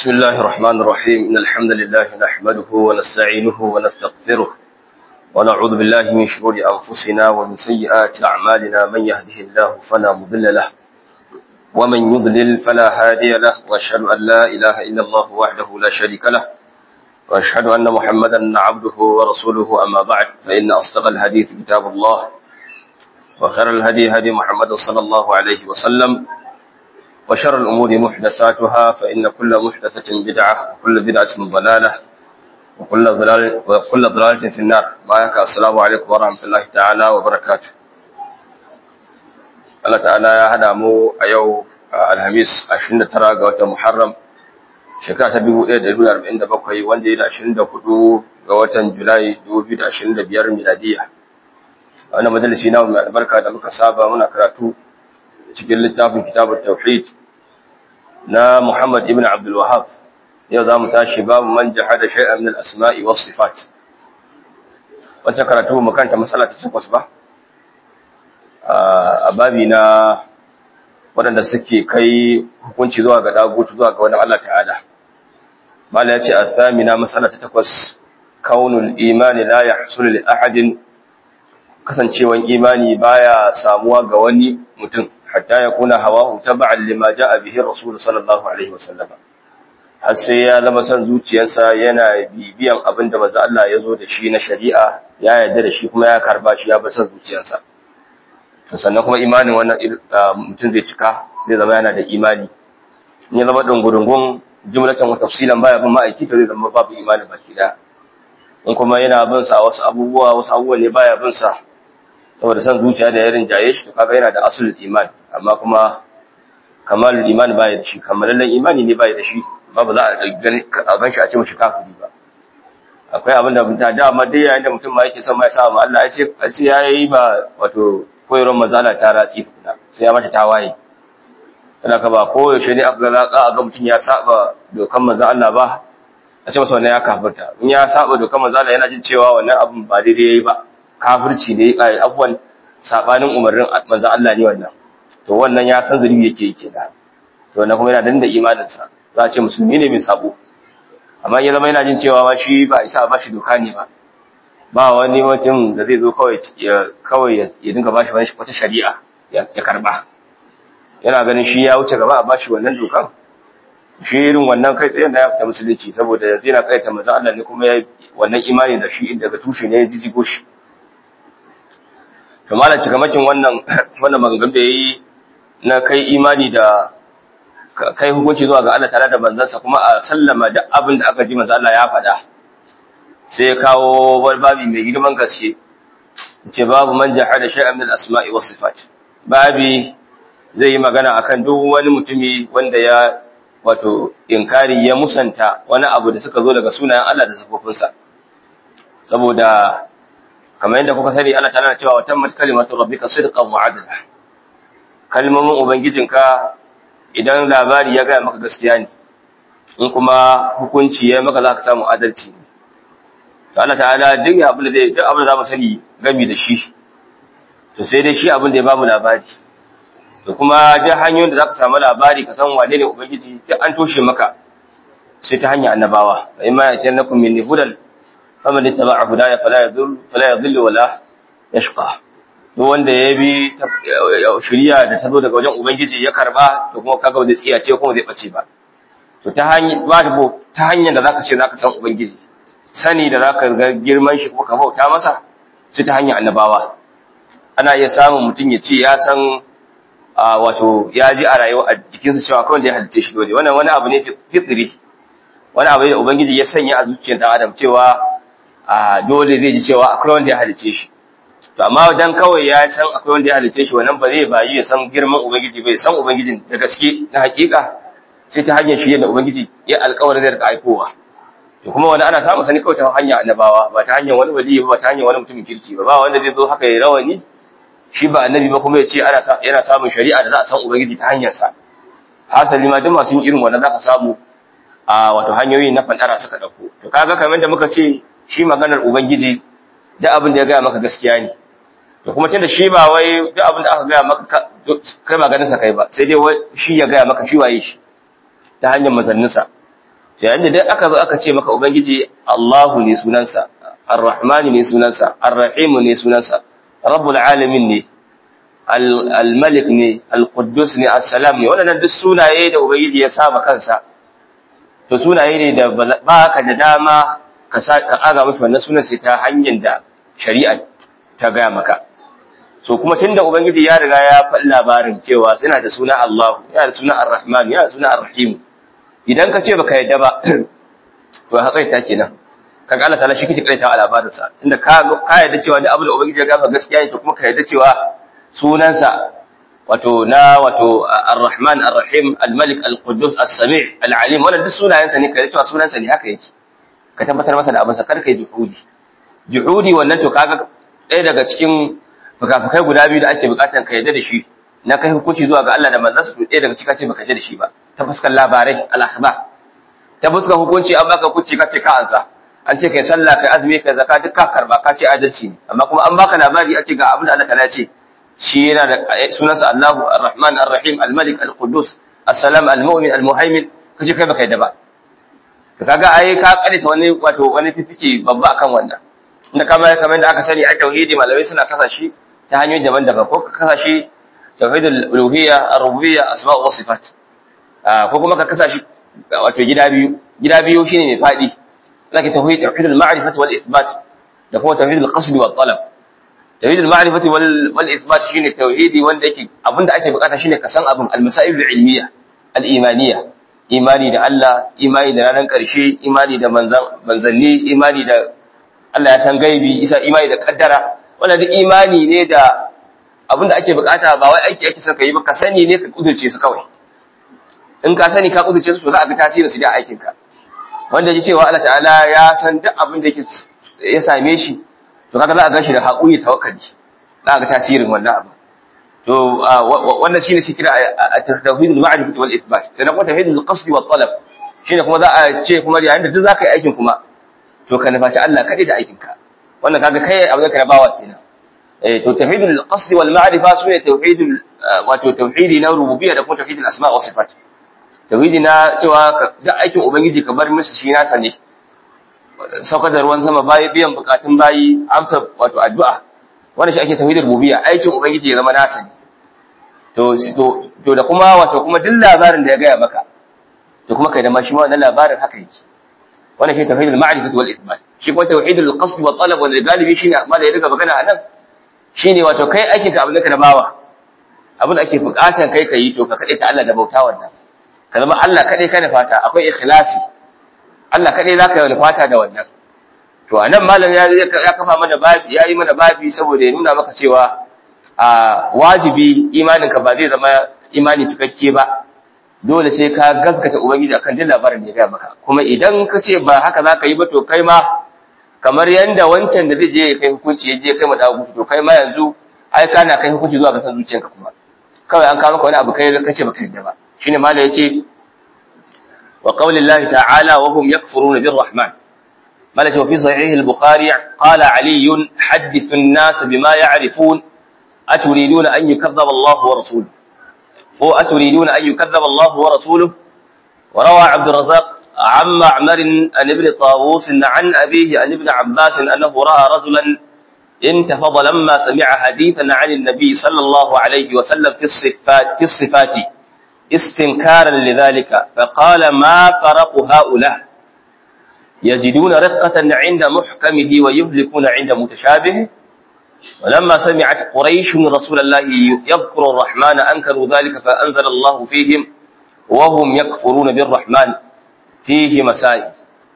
بسم الله الرحمن الرحيم إن الحمد لله نحمده ونستعينه ونستغفره ونعوذ بالله من شرور أنفسنا ومن سيئات أعمالنا من يهده الله فلا مضل له ومن يضلل فلا هادي له وأشهد أن لا إله إلا الله وحده لا شريك له وأشهد أن محمدا عبده ورسوله أما بعد فإن أصدق الحديث كتاب الله وخير الهدي هدي محمد صلى الله عليه وسلم وشر الأمور محدثاتها فإن كل محدثة بدعة وكل بدعة ضلالة وكل ضلال وكل ضلالة في النار بارك السلام عليكم ورحمة الله تعالى وبركاته Allah ta'ala ya hada mu a yau Alhamis 29 ga watan Muharram shekara ta 1447 wanda ya da 24 ga watan Julai 2025 miladiya. Wannan majalisi na mai albarka da muka saba muna karatu cikin littafin kitabun tauhid na Muhammad ibn Abdul Wahhab yau za mu tashi babu man jahada shay'an min al-asma'i was sifat wancan karatu mu kanta masala ta takwas ba a babi na waɗanda suke kai hukunci zuwa ga dagutu zuwa ga wani Allah ta'ala mala ya ce a masala ta takwas kaunul imani la yahsulu li ahadin kasancewan imani baya samuwa ga wani mutum hatta ya kuna hawahu taba'an lima ja'a bihi rasul sallallahu alaihi wasallam har sai ya zama san zuciyarsa yana bibiyan abin da manzo Allah ya zo da shi na shari'a ya yarda da shi kuma ya karba shi ya bar san zuciyarsa to sannan kuma imanin wannan mutum zai cika zai zama yana da imani in ya zama dungurungun jumlatan wa tafsilan baya bin ma'aiki to zai zama babu imani baki da in kuma yana bin sa wasu abubuwa wasu abubuwa ne baya bin sa saboda san zuciya da ya rinjaye shi to kaga yana da asulul iman amma kuma kamalul iman baya da shi kamalallen imani ne baya da shi ba ba za a gani a ban shi a ce mishi kafiri ba akwai abin da mutum da amma dai yayin da mutum ma yake son ma ya sa ma Allah ya ce a ce yayi ba wato koyarwar mazala ta ratsi tukuna sai ya mata tawaye tana ka ba ko yaushe ne aka ga a ga mutum ya saba dokan manzon Allah ba a ce masa wannan ya kafirta in ya saba dokan manzon Allah yana jin cewa wannan abin ba daidai yayi ba kafirci ne kai afwan sabanin umarnin manzon Allah ne wannan to wannan ya san zulubi yake yake da to wannan kuma yana danda imanin sa za a ce musulmi ne mai sabo amma ya zama yana jin cewa ma shi ba isa ba shi doka ne ba ba wani mutum da zai zo kawai ya kawai ya dinga bashi wani wata shari'a ya karba yana ganin shi ya wuce gaba a bashi wannan dokan shi irin wannan kai tsayen da ya fita musulunci saboda yanzu yana kaita manzon Allah ne kuma ya wannan imani da shi daga tushe ne ya jijigo shi to malam cikamakin wannan wannan maganganun da yayi na kai imani da kai hukunci zuwa ga Allah tare da manzansa kuma a sallama da abin da aka ji manzo Allah ya faɗa sai ya kawo wani babi mai girman gaske ce babu man jahada shay'an min al-asma'i was sifat babi zai yi magana akan duk wani mutumi wanda ya wato inkari ya musanta wani abu da suka zo daga sunayen Allah da sifofinsa saboda kamar yadda kuka sani Allah tana cewa watan mat kalimatu rabbika sidqan wa adla kalmomin ubangijinka idan labari ya ga maka gaskiya ne in kuma hukunci ya maka zaka samu adalci ne to Allah ta'ala duk abin da zai duk abin da zamu sani gami da shi to sai dai shi abin da ya bamu labari to kuma duk hanyoyin da zaka samu labari ka san wane ne ubangiji duk an toshe maka sai ta hanyar annabawa fa imma yatanakum min hudan faman ittaba'a hudaya fala yadhur fala yadhillu wala yashqa duk wanda ya bi shari'a da ta zo daga wajen ubangiji ya karba to kuma kaga ba zai tsiya ce kuma zai bace ba to ta hanyar ba ta hanyar da zaka ce zaka san ubangiji sani da zaka ga girman shi kuma ka bauta masa sai ta hanyar annabawa ana iya samun mutum ya ce ya san wato ya ji a rayuwa a jikinsa cewa kawai da ya halice shi dole wannan wani abu ne fitri wani abu da ubangiji ya sanya a zuciyar dan adam cewa dole zai ji cewa akwai wanda ya halice shi to amma dan kawai ya san akwai wanda ya halice shi wannan ba zai bayi ya san girman ubangiji bai san ubangijin da gaske na hakika sai ta hanyar shi da ubangiji ya alƙawarin zai rika aikowa to kuma wani ana samun sani kawai ta hanyar annabawa ba ta hanyar wani wali ba ta hanyar wani mutumin kirki ba ba wanda zai zo haka ya rawani shi ba annabi ba kuma ya ce ana yana samun shari'a da za a san ubangiji ta hanyar sa hasali ma duk masu yin irin wannan za ka samu a wato hanyoyi na fandara suka dauko to kaga kamar da muka ce shi maganar ubangiji da abin da ya gaya maka gaskiya ne to kuma tunda shi ba wai duk abin da aka gaya maka kai ba ganin sa kai ba sai dai shi ya gaya maka shi waye shi ta hanyar mazanninsa to yayin da duk aka zo aka ce maka ubangiji Allahu ne sunansa Ar-Rahman ne sunansa Ar-Rahim ne sunansa Rabbul Alamin ne Al-Malik ne Al-Quddus ne As-Salam ne wannan duk sunaye da ubangiji ya saba kansa to sunaye ne da ba ka da dama ka aga mafi wannan sunan sai ta hanyar da shari'a ta gaya maka so kuma tunda ubangiji ya riga ya faɗi labarin cewa suna da suna Allah yana da suna Ar-Rahman yana da suna Ar-Rahim idan ka ce baka yadda ba to haƙai ta kenan kaga Allah ta'ala shi kike kaita a labarin sa tunda ka ka yadda cewa da abu da ubangiji ya gaba gaskiya ne to kuma ka yadda cewa sunansa wato na wato Ar-Rahman Ar-Rahim Al-Malik Al-Quddus As-Sami' Al-Alim wannan duk sunayensa ne ka yadda cewa sunansa ne haka yake ka tabbatar masa da abin sa kar kai juhudi juhudi wannan to kaga ɗaya daga cikin fukafukai guda biyu da ake bukatan ka yadda da shi na kai hukunci zuwa ga Allah da manzansa to ɗaya daga cikin ce baka yadda da shi ba ta fuskar labarai al-akhbar ta fuskar hukunci an baka hukunci kace ka ansa an ce kai sallah kai azumi kai zakka duk ka karba ka ce adalci ne amma kuma an baka labari a ce ga abin da Allah ta'ala ce shi yana da sunansa Allahu Ar-Rahman Ar-Rahim Al-Malik Al-Quddus As-Salam Al-Mu'min Al-Muhaymin kace kai baka yadda ba to kaga ai ka kalita wani wato wani fifike babba akan wannan inda kamar kamar da aka sani a tauhidi malamai suna kasa shi ta hanyoyi daban-daban ko ka kasa shi tauhidul uluhiyya ar-rububiyya asma' wa sifat ko kuma ka kasa shi wato gida biyu gida biyu shine mai fadi zaka tauhid tauhidul ma'rifati wal ithbat da kuma tauhidul qasd wal talab tauhidul ma'rifati wal wal ithbat shine tauhidi wanda yake abinda ake bukata shine ka san abin al-masail al-ilmiyya al-imaniyya imani da Allah imani da ranar ƙarshe imani da manzanni imani da Allah ya san gaibi isa imani da kaddara wannan duk imani ne da abinda ake bukata ba wai aiki ake son ka yi ba ka sani ne ka kudurce su kawai in ka sani ka kudurce su to za a ga tasirin su da aikin ka wanda ji cewa Allah ta'ala ya san duk abin da yake ya same shi to kaga za a ganshi da haƙuri tawakkali za a ga tasirin wannan abu to wannan shine shi kira tauhidul ma'rifati wal ithbat sai kuma tauhidul qasd wal talab shine kuma za a ce kuma yayin da duk zaka yi aikin kuma to ka nufaci Allah kadai da aikin ka wannan kaga kai abin da ka bawa kenan eh to tauhidul qasd wal ma'rifa sune tauhidul wato tauhidi na rububiyya da kuma tauhidul asma wa sifat tauhidi na cewa duk aikin ubangiji ka bar musu shi nasa ne saukar da ruwan sama bayi biyan bukatun bayi amsa wato addu'a wannan shi ake tauhidul rububiyya aikin ubangiji ya zama nasa ne to to da kuma wato kuma duk labarin da ya gaya maka to kuma kai da ma shi wannan labarin haka yake wannan shi tauhidul ma'rifati wal ithbat shi kuma tauhidul qasd wa talab wal galibi shine amma da ya riga magana anan shine wato kai aikin ka abin da ka da bawa abin da ake bukatar kai kai to ka kade ta Allah da bauta wannan ka zama Allah kadai ka fata akwai ikhlasi Allah kadai zaka yi fata da wannan to anan malam ya ya kafa mana babi ya yi mana babi saboda ya nuna maka cewa a wajibi imaninka ba zai zama imani cikakke ba dole sai ka gaskata ubangiji akan duk labarin da ya gaya maka kuma idan ka ce ba haka za ka yi ba to kai ma kamar yanda wancan da zai je ya kai hukunci ya je kai ma dawo to kai ma yanzu ai kana kai hukunci zuwa ga san zuciyarka kuma kawai an kawo maka wani abu kai ka ce baka yadda ba shine malam yace wa qaulillahi ta'ala wa hum yakfuruna birrahman ملك وفي صحيح البخاري قال علي حدث الناس بما يعرفون أتريدون أن يكذب الله ورسوله هو أتريدون أن يكذب الله ورسوله وروى عبد الرزاق عن معمر عن ابن طاووس عن أبيه عن ابن عباس أنه رأى رجلا انتفض لما سمع حديثا عن النبي صلى الله عليه وسلم في الصفات, في الصفات استنكارا لذلك فقال ما فرق هؤلاء يجدون رقة عند محكمه ويهلكون عند متشابهه ولما سمعت قريش رسول الله يذكر الرحمن أنكروا ذلك فأنزل الله فيهم وهم يكفرون بالرحمن فيه مسائل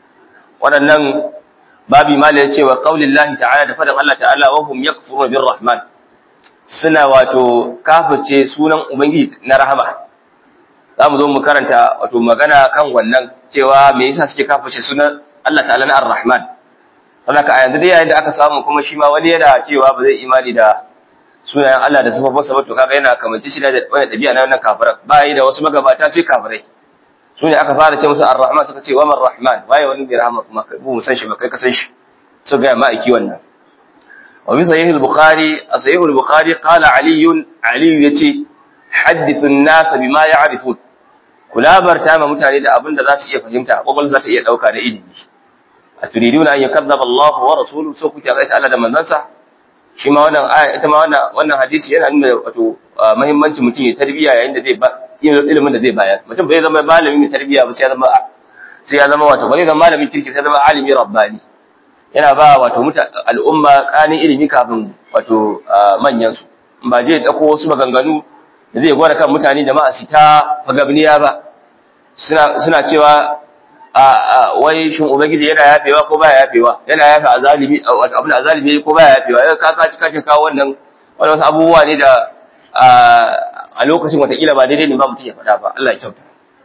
ولنن babi mala ya ce wa qaulin lahi ta'ala da faɗin Allah ta'ala wa hum yakfuruna birrahman suna wato kafirce sunan ubangiji na rahama za mu zo mu karanta wato magana kan wannan cewa me yasa suke kafirce sunan Allah ta'ala na ar-rahman saboda a yanzu dai yayin da aka samu kuma shi ma wani yana cewa ba zai imani da sunayen Allah da sifofinsa ba to kaga yana kamanci shi da wani dabi'a na wannan kafiran ba yi da wasu magabata sai kafirai su ne aka fara ce musu ar-rahman suka ce wa man rahman waye wani bai rahama kuma kai mu san shi ba kai ka san shi su ga ma'aiki wannan wa bi sahih al-bukhari a sahih al-bukhari qala ali ali yace hadithu an-nas bima ya'rifun ku labarta ma mutane da abin da za su iya fahimta kwakwal za ta iya ɗauka da ilimi a turiduna an yakazzaba Allah wa rasuluhu so kuke ga Allah da manzansa shi ma wannan aya ita ma wannan wannan hadisi yana nuna wato muhimmancin mutum ya tarbiya yayin da zai ba ilimin da zai bayar mutum bai zama malami mai tarbiya ba sai ya zama sai ya zama wato bai zama malamin kirki sai zama alimi rabbani yana ba wato muta al'umma kanin ilimi kafin wato manyan su ba je dauko wasu maganganu da zai gwada kan mutane jama'a su ta fagabniya ba suna suna cewa a wai shin ubangiji yana yafewa ko baya yafewa yana yafe azalimi wato abin azalimi ko baya yafewa yau ka ka cika kawo wannan wani wasu abubuwa ne da a lokacin watakila ba daidai ne ba mutum ya faɗa ba Allah ya kyauta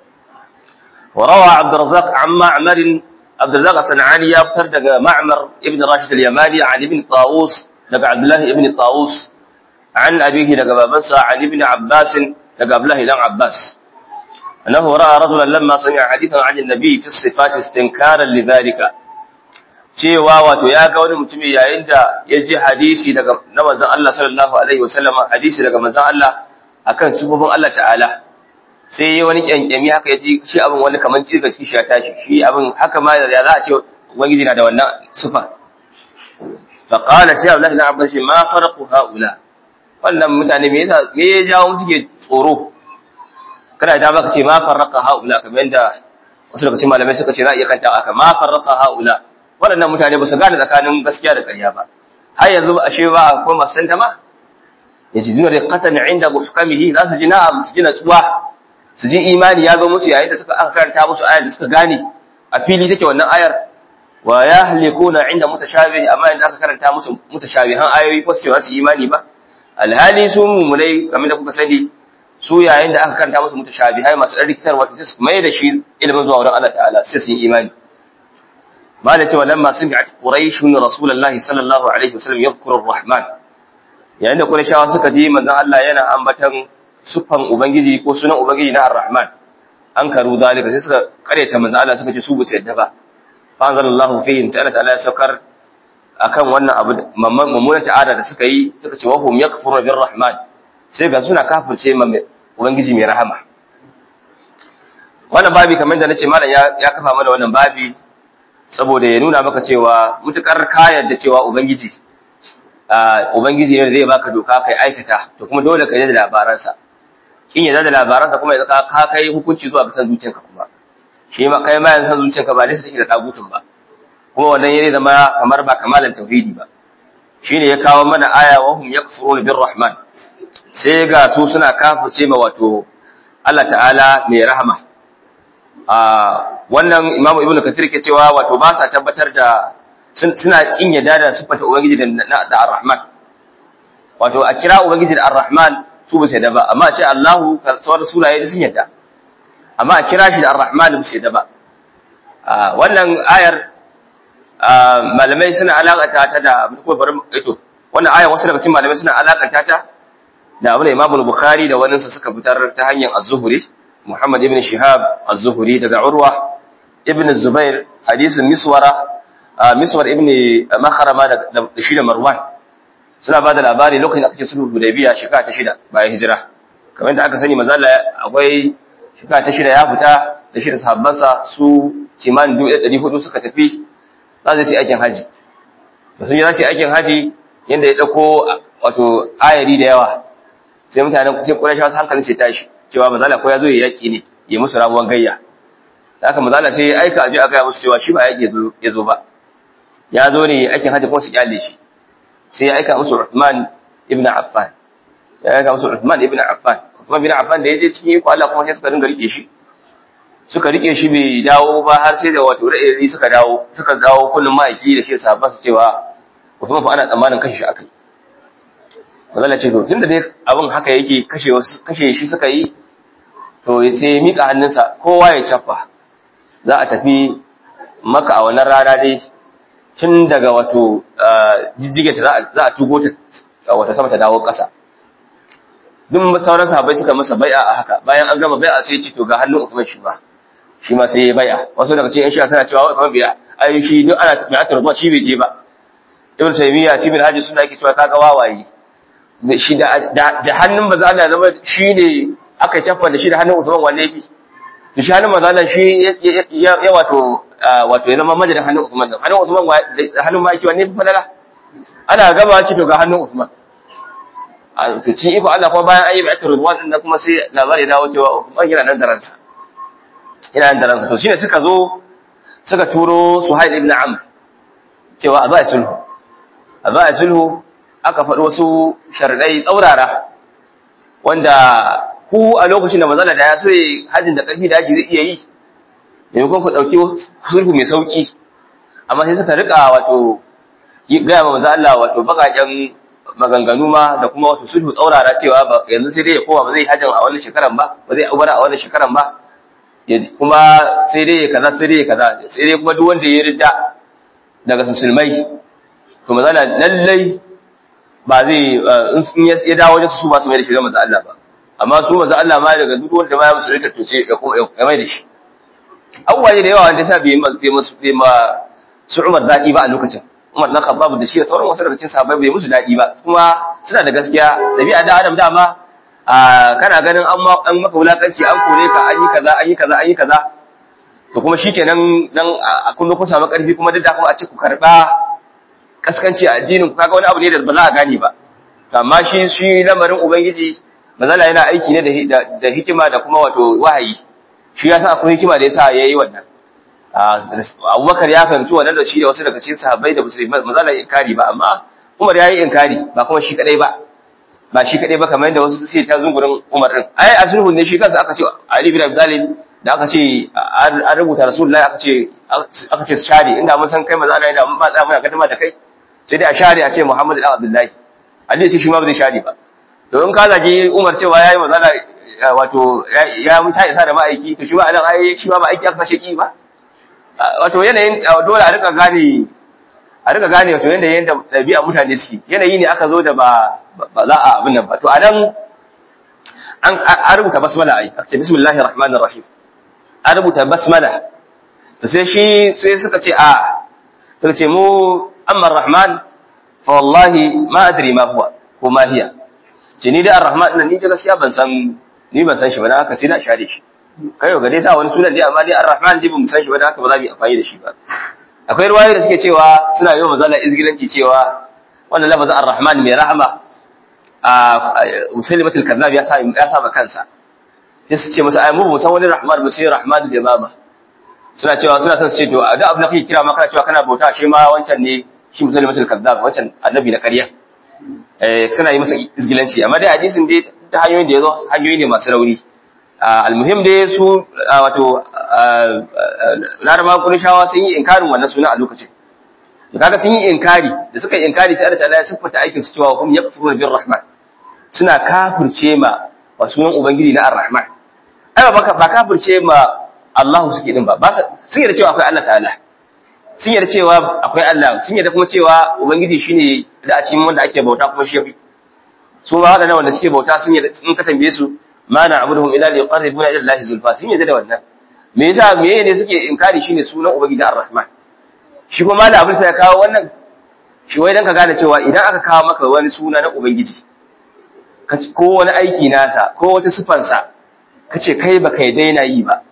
وروى عبد الرزاق عن معمر عبد الرزاق الصنعاني يذكر دغ معمر ابن راشد اليماني عن ابن طاووس دغ عبد الله ابن طاووس عن أبيه دغ بابنسا عن ابن عباس دغ عبد الله بن عباس أنه رأى رجلا لما سمع حديثا عن النبي في الصفات استنكارا لذلك cewa wato ya ga wani mutumi yayin da ya ji hadisi daga na manzon Allah sallallahu alaihi wasallam hadisi daga manzon Allah akan sifofin Allah ta'ala sai yi wani kyankyami haka ya ji shi abin wani kamar cirga ciki shi ya tashi shi abin haka ma ya za a ce ubangiji na da wannan sifa fa qala sai Allah na abbas ma farqu haula wannan mutane me yasa me ya jawo musu ke tsoro kada ta baka ce ma farqa haula kamar yadda wasu daga cikin malamai suka ce za a iya kanta aka ma farqa haula waɗannan mutane ba su gane tsakanin gaskiya da ƙarya ba har yanzu ashe ba a koma santa ma yajiduna riqatan inda muhkamihi za su ji na'am su ji natsuwa su ji imani ya zo musu yayin da suka aka karanta musu ayar da suka gane a fili take wannan ayar wa yahlikuna inda mutashabih amma inda aka karanta musu mutashabihan ayoyi ko su ce su imani ba alhali su mumulai kamar da kuka sani su yayin da aka karanta musu mutashabihai masu dan rikitarwa sai su mai da shi ilimin zuwa wurin Allah ta'ala sai su yi imani malai cewa lamma sami'at quraish rasulullahi sallallahu alaihi wasallam yadhkuru ar-rahman yayin da qurayshawa suka ji manzon Allah yana ambatan sufan ubangiji ko sunan ubangiji na ar-rahman an karu zalika sai suka kareta manzon Allah suka ce su bu yadda ba fa anzalallahu fihim ta'ala ta'ala ya saukar akan wannan abu mummunan ta'ada da suka yi suka ce wahum yakfuru bir rahman sai ga suna kafirce ma ubangiji mai rahama wannan babi kamar da nace malam ya ya kafa mana wannan babi saboda ya nuna maka cewa mutukar kayan da cewa ubangiji ubangiji ne zai baka doka kai aikata to kuma dole ka yi da labaransa kin yadda da labaransa kuma yanzu ka kai hukunci zuwa ga san zuciyarka kuma shi ma kai ma yanzu san zuciyarka ba nesa take da dagutun ba kuma wannan yayi zama kamar ba kamalan tauhidi ba shine ya kawo mana aya wa hum yakfuruna birrahman sai ga su suna kafirce ma wato Allah ta'ala mai rahama a wannan imamu ibnu kathir ke cewa wato ba sa tabbatar da suna kin yadda da sifata ubangiji da da arrahman wato a kira ubangiji da arrahman su ba sai da ba amma a ce Allahu sauran sunaye sun yadda amma a kira shi da arrahman ba sai da ba wannan ayar malamai suna alakanta ta da ko bari ito wannan ayar wasu daga cikin malamai suna alakanta ta da abin da Imam Bukhari da wani suka fitar ta hanyar Az-Zuhri Muhammad ibn Shihab Az-Zuhri daga Urwa ibn Zubair hadisin Miswara Miswar ibn Makharama da shi da Marwan suna ba da labari lokacin da aka ce sulhu Hudaybiya shekara ta shida bayan hijira kamar da aka sani manzo akwai shekara ta shida ya fita da shi da sahabbansa su kimanin 1400 suka tafi za su yi aikin haji da sun yi za su yi aikin haji yadda ya ɗauko wato ayari da yawa sai mutanen sai ƙurashawa su hankalin sai tashi cewa mazala ko ya zo ya yaƙi ne ya musu rabuwan gayya da aka mazala sai ya aika aje a gaya musu cewa shi ba yaƙi ya zo ba ya zo ne aikin haji kuma su kyale shi sai ya aika musu Uthman ibn Affan ya aika musu Uthman ibn Affan Uthman ibn Affan da ya je cikin iko Allah kuma sai suka dinga rike shi suka rike shi bai dawo ba har sai da wato ra'ayi suka dawo suka dawo kullum ma'aiki da shi sahabba su cewa Usman fa ana tsammanin kashe shi akai Mazalla ce to tunda dai abin haka yake kashe kashe shi suka yi to sai mika hannunsa kowa ya cafa za a tafi maka a wannan rana dai tun daga wato jijjige ta za a tugo ta wata sama ta dawo ƙasa duk sauran sahabbai suka masa bai'a a haka bayan an gama bai'a sai ya ce to ga hannun Usman shi ba shi ma sai ya bai'a wasu daga cikin shi'a suna cewa Usman biya ai shi duk ana mai atar ruwa shi bai je ba Ibn Taymiyyah Ibn Hajji suna yake cewa kaga wawaye shi da da hannun baza Allah zama shine aka cafa da shi da hannun Usman wanne bi to shi hannun manzala shi ya wato wato ya zama majalin hannun Usman din hannun Usman hannun maki wanne fi falala ana gama ci to ga hannun Usman a to ci iko Allah kuma bayan ayyuka ta Ridwan din kuma sai labari dawo cewa Usman yana nan da ransa yana nan da ransa to shine suka zo suka turo Suhail ibn Amr cewa a ba sulhu a ba sulhu aka faɗi wasu sharadai tsaurara wanda ku a lokacin da manzala da ya so hajjin da ƙarfi da ake zai iya yi maimakon ku ɗauki sulhu mai sauƙi amma sai suka riƙa wato gaya ma manzo Allah wato baƙaƙen maganganu ma da kuma wato sulhu tsaurara cewa ba yanzu sai dai ya koma ba zai hajjin a wannan shekaran ba ba zai ubara a wannan shekaran ba kuma sai dai ya kaza sai dai ya kaza sai dai kuma duk wanda ya ridda daga musulmai to manzo Allah lallai ba zai in ya dawo wajen su ba su mai da shi ga manzo Allah ba amma su manzo Allah ma daga duk wanda ma ya musulunta to ce ya mai da shi abubuwa da yawa wanda sa bai musu bai ma su Umar daɗi ba a lokacin Umar na Khattab da shi da sauran wasu daga cikin sahabbai bai musu daɗi ba kuma suna da gaskiya dabi'a da Adam dama kana ganin an an maka wulakanci an kore ka an yi kaza an yi kaza an yi kaza to kuma shikenan dan a kullu kun samu karfi kuma duk da kuma a ce ku karba kaskanci a addinin ku kaga wani abu ne da ba za a gane ba amma shi shi lamarin ubangiji manzala yana aiki ne da hikima da kuma wato wahayi shi ya san akwai hikima da yasa yayi wannan Abubakar ya fahimci wannan da shi da wasu daga cikin sahabbai da musulmi manzala inkari ba amma Umar yayi inkari ba kuma shi kadai ba ba shi kadai ba kamar yadda wasu suke ta zungurin Umar din ai asulhu ne shi kansa aka ce Ali bin Abi Talib da aka ce an rubuta Rasulullahi aka ce aka ce shari inda mun san kai manzala yana mun ba tsaya muna kadama da kai sai dai a share a ce Muhammad ibn Abdullahi Ali ce shi ma ba zai share ba to in ka zagi Umar cewa yayi mazala wato ya musa isa da ma'aiki to shi ba anan ai shi ma ma'aiki aka kashe ki ba wato yanayin dole a rika gane a rika gane wato yanayin da dabi'a mutane suke yanayi ne aka zo da ba ba za a abin nan ba to anan an an rubuta basmala ai aka ce bismillahir rahmanir rahim an rubuta basmala to sai shi sai suka ce a suka ce mu amma rahman fa wallahi ma adri ma huwa ko ma hiya ce ni da ar-rahman nan ni da gaskiya ban san ni ban san shi ba dan haka sai na share shi kai ga dai sa wani sunan dai amma dai ar-rahman dai ban san shi ba dan haka ba za mu yi amfani da shi ba akwai ruwayoyi da suke cewa suna yi wa mazala izgilanci cewa wannan lafazin ar-rahman mai rahama a musalimatul kadhab ya sa ya sa kansa sai su ce masa ai mu san wani rahman ba sai rahman da mama suna cewa suna son su ce to da abin da kake kira ma kana cewa kana bauta shi ma wancan ne shi musalimatul kadhab wancan annabi na ƙarya suna yi masa izgilanci amma dai hadisin dai ta hanyoyin da ya zo hanyoyi ne masu rauni almuhim dai su wato laraba kurishawa sun yi inkarin wannan suna a lokacin da kaga sun yi inkari da suka yi inkari sai Allah ta'ala ya siffata aikin su cewa hum yakfuruna bir rahman suna kafirce ma wa sunan ubangiji na ar-rahman ai ba ba kafirce ma Allah suke din ba sun yarda cewa akwai Allah ta'ala sun yarda cewa akwai Allah sun yarda kuma cewa ubangiji shine da a cikin wanda ake bauta kuma shi yafi su ma wadannan wanda suke bauta sun yarda in ka tambaye su ma na'buduhum illa liqarribuna ila Allah zulfa sun yarda da wannan me yasa me ne suke inkari shine sunan ubangiji ar-rahman shi kuma malam abin sai ya kawo wannan shi wai dan ka gane cewa idan aka kawo maka wani suna na ubangiji ko wani aiki nasa ko wata sifansa kace kai baka yi daina yi ba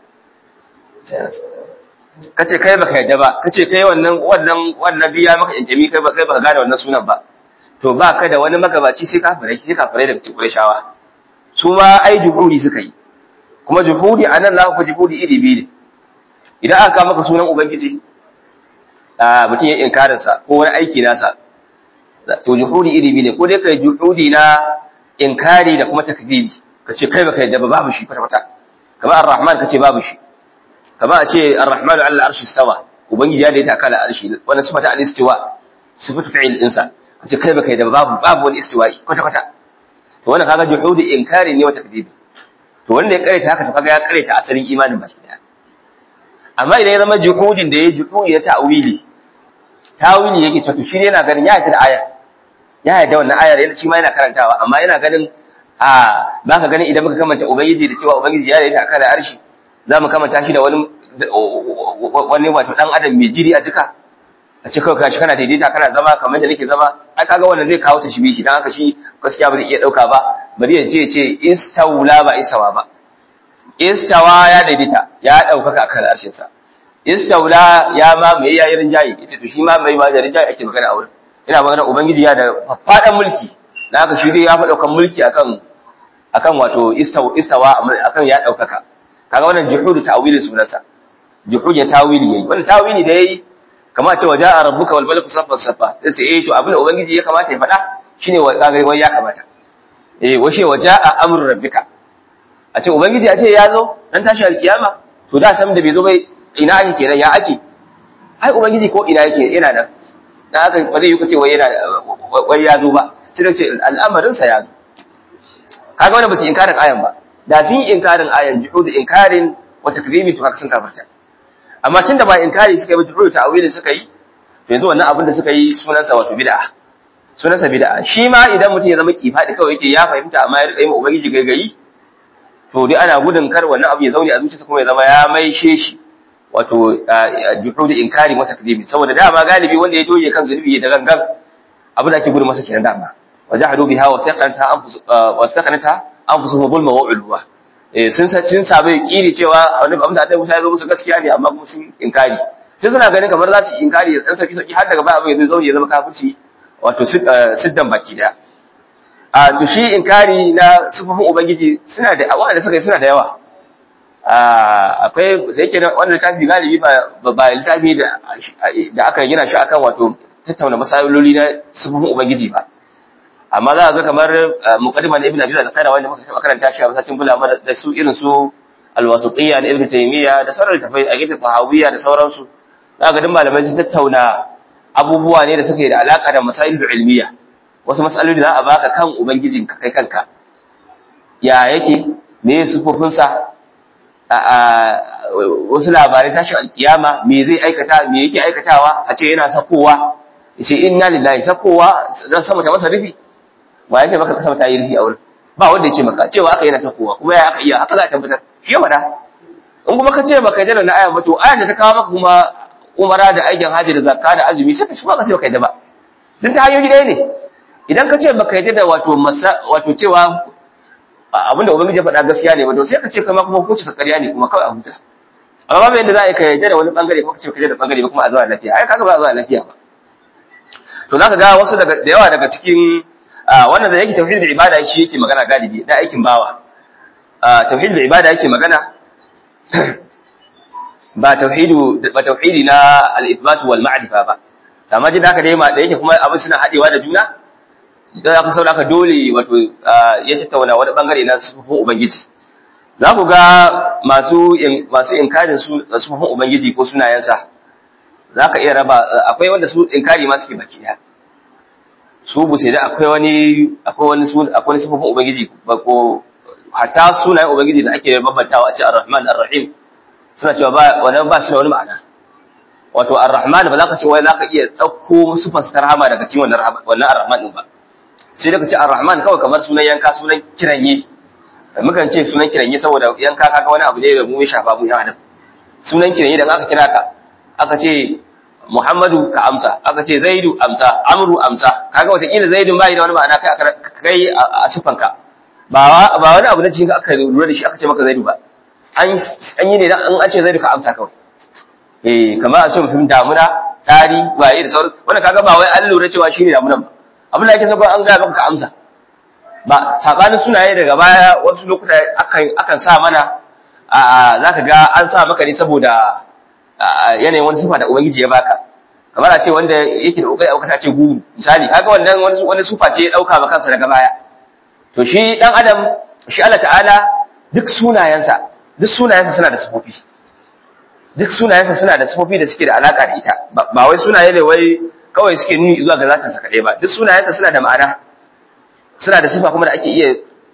kace kai baka yadda ba kace kai wannan wannan wannan biya maka injimi kai kai baka gane wannan sunan ba to ba ka da wani magabaci sai kafirai sai kafirai daga cikin Qurayshawa su ma ai juhudi suka yi kuma juhudi anan za ku juhudi iri biyu ne idan aka maka sunan ubangiji a mutum ya inkarin sa ko wani aiki nasa to juhudi iri biyu ne ko dai kai juhudi na inkari da kuma takdiri kace kai baka yadda ba babu shi kwata kwata kamar ar-rahman kace babu shi kama a ce ar-rahmanu ala arshi stawa ubangiji ya da ta kala arshi wannan sifata al-istiwa sifatu fi'il dinsa kace kai baka da babu babu wani istiwa'i kwata kwata to wannan kaga juhudi inkari ne wa takdib to wanda ya karanta haka to kaga ya karanta asalin imanin baki daya amma idan ya zama juhudin da ya juhudi ya ta'wili ta'wili yake to shi ne yana ganin ya yarda da aya ya yarda wannan ayar yana shi ma yana karantawa amma yana ganin a baka ganin idan muka kamanta ubangiji da cewa ubangiji ya da ta kala arshi za mu kamanta shi da wani wani wato dan adam mai jiri a jika a ce kawai kashi kana daidaita kana zama kamar da nake zama ai kaga wannan zai kawo tashbihi dan haka shi gaskiya ba zai iya dauka ba bari ya je ce istawla ba isawa ba istawa ya daidaita ya daukaka akan arshin sa istaula ya ma mai yayin rinjayi ita to shi ma mai ma da rinjayi ake magana a wurin ina magana ubangiji ya da fadan mulki dan haka shi dai ya fa daukan mulki akan akan wato istawa istawa akan ya daukaka kaga wannan juhudu ta'wili sunansa juhud ya tawili yayi wannan tawili da yayi kamar cewa ja'a rabbuka wal malaku saffan saffa sai eh to abin da ubangiji ya kamata ya faɗa shine wa kaga wai ya kamata eh washe wa ja'a amru rabbika a ce ubangiji a ce ya zo dan tashi alkiyama to da san da bai zo bai ina ake kenan ya ake ai ubangiji ko ina yake yana nan dan haka ba zai yi kace wai yana wai ya zo ba sai da ce al'amarin sa ya zo kaga wannan ba su inkarin ayan ba da sun yi inkarin ayan juhud inkarin wa takrimi to haka sun kafarta amma tunda ba inkari suka yi ba juhud ta'wili suka yi to yanzu wannan abin da suka yi sunansa wato bid'a sunansa bid'a shi ma idan mutum ya zama kifadi kawai yake ya fahimta amma ya rika yi ma ubangiji gaigayi to dai ana gudun kar wannan abu ya zaune a zuciyarsa kuma ya zama ya maishe shi wato juhud inkari wa takrimi saboda dama galibi wanda ya doye kan zunubi da gangan abin da ake gudun masa kenan dama wajahadu biha wa saqanta anfus wa saqanta anfusuhum zulma wa ulwa eh sun sa sun sabai kiri cewa wani abin da Annabi Musa ya zo musu gaskiya ne amma kuma sun inkari sai suna ganin kamar za su inkari dan sauki sauki har daga baya abin ya zo ya zama kafirci wato siddan baki daya a to shi inkari na sufufin ubangiji suna da wanda suka yi suna da yawa akwai da yake wannan littafi galibi ba ba littafi da da aka gina shi akan wato tattauna masaloli na sufufin ubangiji ba amma za a ga kamar muqaddima na ibn abi zaid kana wanda muka taba karanta shi a masallacin bulama da su irin su al-wasitiyya na ibn taymiya da sauran tafai a gidan tahawiyya da sauransu za ga duk malamai sun tattauna abubuwa ne da suke da alaka da masailu ilmiya wasu masaloli da za a baka kan ubangijin ka kai kanka ya yake me sufofin sa a wasu labarai tashi alkiyama me zai aikata me yake aikatawa a ce yana sakowa yace inna lillahi sakowa dan sama ta masa rufi ba ya ce maka kasa ta yi rufi a wurin ba wanda ya ce maka cewa aka yana sakowa kuma ya aka iya haka za a tabbatar shi ya faɗa in kuma ka ce baka yarda da na aya ba to ayan da ta kawo maka kuma umara da aikin haji da zakka da azumi sai ka shi ba ka ce baka yarda ba dan ta hanyoyi ɗaya ne idan ka ce baka yarda da wato masa wato cewa abinda ubangiji ya faɗa gaskiya ne ba to sai ka ce kama kuma hukunci sa ƙarya ne kuma kawai a huta amma babu yadda za a yi ka yarda da wani bangare ko ka ce ka yarda da bangare ba kuma a zuwa lafiya ai kaga ba a zuwa lafiya ba to zaka ga wasu daga da yawa daga cikin wannan da yake tauhid da ibada shi yake magana galibi da aikin bawa tauhid da ibada yake magana ba tauhidu ba tauhidi na al-ithbat wal ma'rifa ba amma jin haka dai ma da yake kuma abin suna hadewa da juna dan aka saboda haka dole wato ya tattauna wani bangare na sufufin ubangiji za ku ga masu masu inkarin su sufufin ubangiji ko sunayensa za ka iya raba akwai wanda su inkari ma suke baki ɗaya su bu sai da akwai wani akwai wani akwai wani sifofin ubangiji ba ko hatta sunayen ubangiji da ake bambantawa a ce ar-rahman ar-rahim suna cewa ba wannan ba shi da wani ma'ana wato ar-rahman ba za ka ce wai za ka iya ɗauko sifar ta rahama daga cikin wannan wannan ar-rahman din ba sai da ka ce ar-rahman kawai kamar sunan yanka sunan kiranye mukan ce sunan kiranye saboda yanka kaga wani abu ne da mu ya shafa mu ya adam sunan kiranye da aka kira ka aka ce Muhammadu ka amsa aka ce Zaidu amsa Amru amsa kaga wataƙila Zaidun bai da wani ma'ana kai kai a sufanka ba ba wani abu na cikin aka lura da shi aka ce maka Zaidu ba an an yi ne dan an ce Zaidu ka amsa kawai eh kamar a ce mutum damuna tari waye da sauran wannan kaga ba wai an lura cewa shine damunan ba abin da ake so an ga maka ka amsa ba sabanin sunaye daga baya wasu lokuta akan akan sa mana a zaka ga an sa maka ne saboda yanayin wani sifa da ubangiji ya baka kamar a ce wanda yake da kokari aukata ce guru misali kaga wannan wani wani sifa ce ya dauka ba kansa daga baya to shi dan adam shi Allah ta'ala duk sunayensa duk sunayensa suna da sifofi duk sunayensa suna da sifofi da suke da alaka da ita ba wai sunaye ne wai kawai suke nuni zuwa ga zatin sa kadai ba duk sunayensa suna da ma'ana suna da sifa kuma da ake iya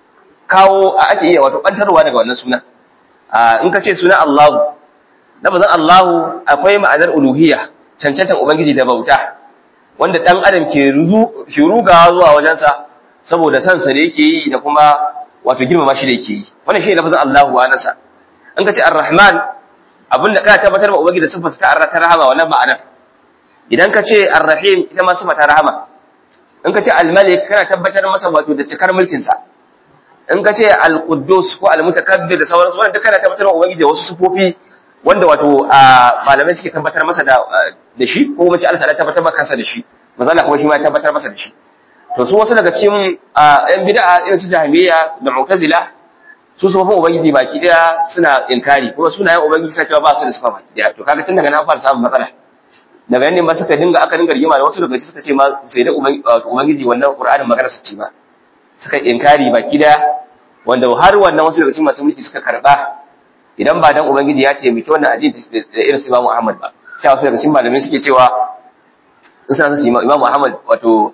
kawo ake iya wato bantarwa daga wannan sunan in ka ce sunan Allahu lafazin Allahu akwai ma'anar uluhiyya cancantan ubangiji da bauta wanda dan adam ke ruzu ke rugawa zuwa wajensa saboda san sa da yake yi da kuma wato girmama shi da yake yi wannan shi ne lafazin Allahu wa nasa in ka ce Ar-Rahman abinda kana tabbatar ma ubangiji da sifar ta ta rahama wannan ma'anar idan ka ce Ar-Rahim ita ma sifa ta rahama in ka ce Al-Malik kana tabbatar masa wato da cikar mulkin sa in ka ce al-quddus ko al-mutakabbir da sauransu wannan duka na tabbatar wa ubangiji da wasu sufofi wanda wato malamai suke tabbatar masa da da shi ko kuma ce Allah ta tabbatar masa kansa da shi manzo Allah kuma shi ma ya tabbatar masa da shi to su wasu daga cikin yan bid'a irin su jahmiya da mu'tazila su sufofin ubangiji baki daya suna inkari kuma sunayen ubangiji suna cewa ba su da sifa baki daya to kaga tun daga nan fara samun matsala daga yanne ba suka dinga aka dinga rigima da wasu daga suka ce ma sai da ubangiji wannan qur'anin magana su ce ba suka inkari baki daya wanda har wannan wasu daga cikin masu mulki suka karba idan ba dan ubangiji ya taimaki wannan addini da irin su Imam Ahmad ba sai wasu daga cikin malamai suke cewa suna su Imam Ahmad wato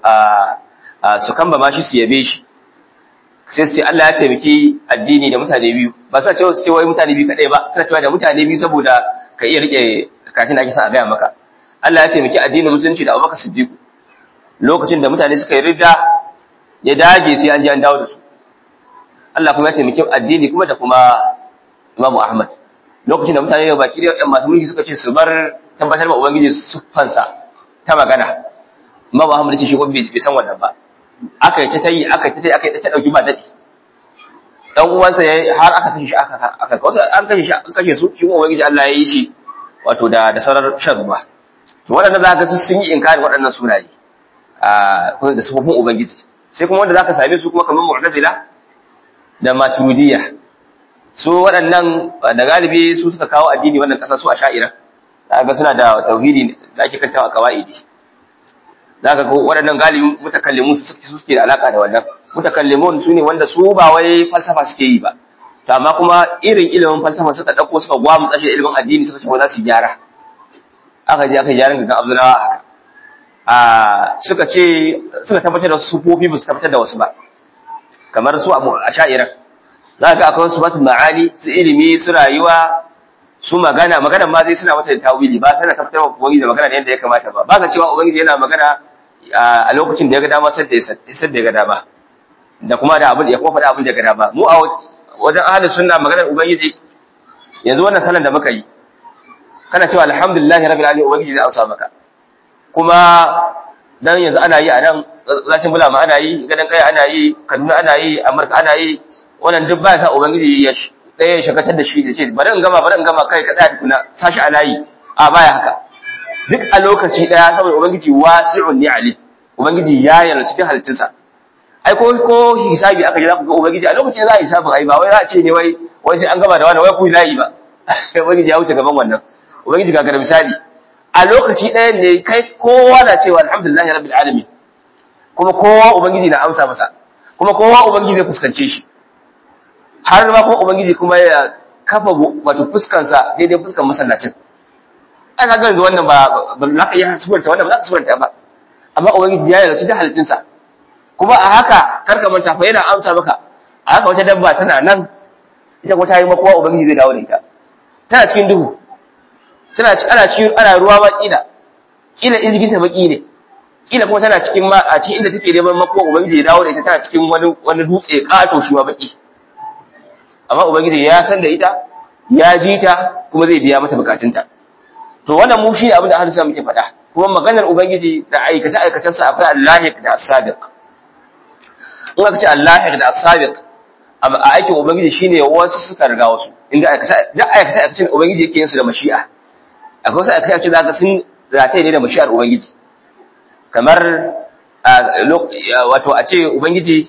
a su kamba ma shi su yabe shi sai su ce Allah ya taimaki addini da mutane biyu ba sa cewa su ce wai mutane biyu kadai ba suna cewa da mutane biyu saboda ka iya rike katin da ake sa a gaya maka Allah ya taimaki addinin musulunci da Abubakar Siddiq lokacin da mutane suka yi ridda ya dage sai an ji an dawo da su Allah kuma ya taimaki addini kuma da kuma Imam Ahmad lokacin da mutane da baki da masu mulki suka ce su bar tabbatar ma ubangiji siffansa ta magana Imam Ahmad ce shi ko bai san wannan ba aka yi ta tayi aka yi ta tayi aka yi ta dauki ba dadi dan uwansa yayi har aka kashe shi aka aka wasu an kashe shi an kashe su shi kuma ubangiji Allah ya yi shi wato da da sarar shan ruwa to waɗannan za ka sun yi inkari waɗannan sunaye a da sufofin ubangiji sai kuma wanda za ka same su kuma kamar mu'tazila da maturidiyya su waɗannan da galibi su suka kawo addini wannan ƙasa su a sha'ira za ga suna da tauhidi da ake kantawa kawa'idi za ka ga waɗannan galibi mutakallimun su suke da alaka da wannan mutakallimun su ne wanda su ba wai falsafa suke yi ba to amma kuma irin ilimin falsafa suka ɗauko suka gwamutsa shi da ilimin addini suka ce ba za su gyara aka je aka yi gyaran gangan abdullawa haka a suka ce suka tabbatar da sufofi ba su tabbatar da wasu ba kamar su a sha'irar za ka akwai wasu batu ma'ani su ilimi su rayuwa su magana magana ma zai suna mata da tawili ba sana tabbatar wa ubangiji da magana da yadda ya kamata ba ba ka cewa ubangiji yana magana a lokacin da ya ga dama sai da ya ga dama da kuma da abin ya kuma faɗa abin da ya ga dama mu a wajen ahalin sunna maganar ubangiji yanzu wannan sanan da muka yi kana cewa alhamdulillahi rabbil alamin ubangiji zai amsa maka kuma dan yanzu ana yi a nan zakin bulama ana yi gadan kai ana yi kaduna ana yi amurka ana yi wannan duk ba sa ubangiji ya ɗaya ya shakatar da shi ya ce bari in gama bari in gama kai ka tsaya tukuna sashi a layi a baya haka duk a lokaci ɗaya saboda ubangiji wasi'un ni ali ubangiji ya yana cikin halittunsa ai ko ko hisabi aka ji za ku ga ubangiji a lokacin za a hisabin ai ba wai za a ce ne wai wai sai an gama da wani wai ku layi ba ubangiji ya wuce gaban wannan ubangiji ga misali a lokaci ɗaya ne kai kowa na cewa alhamdulillahi rabbil alamin kuma kowa ubangiji na amsa masa kuma kowa ubangiji zai fuskance shi har ma kuma ubangiji kuma ya kafa wato fuskansa daidai fuskan masallacin ai kaga yanzu wannan ba ba za ka iya suranta wannan ba za ka suranta ba amma ubangiji ya yarda da halittunsa kuma a haka karka manta fa yana amsa maka a haka wata dabba tana nan ita kuma ta yi makowa ubangiji zai dawo da ita tana cikin duhu tana ci ana cikin ana ruwa ma kila kila injigin ta baki ne kila kuma tana cikin ma a cikin inda take neman makowa ubangiji ya dawo da ita tana cikin wani wani dutse kato shi ma baki amma ubangiji ya san da ita ya ji ta kuma zai biya mata bukatunta to wannan mu shi ne abin da ahlus sunna muke faɗa kuma maganar ubangiji da aikace aikacen sa akwai allahiq da as-sabiq in aka ce allahiq da as-sabiq a aikin ubangiji shine wasu suka riga wasu inda aikace da aikace aikacen ubangiji yake yin su da mashi'a akwai wasu aikace aikace zaka sun rataye ne da mashi'ar ubangiji kamar wato a ce ubangiji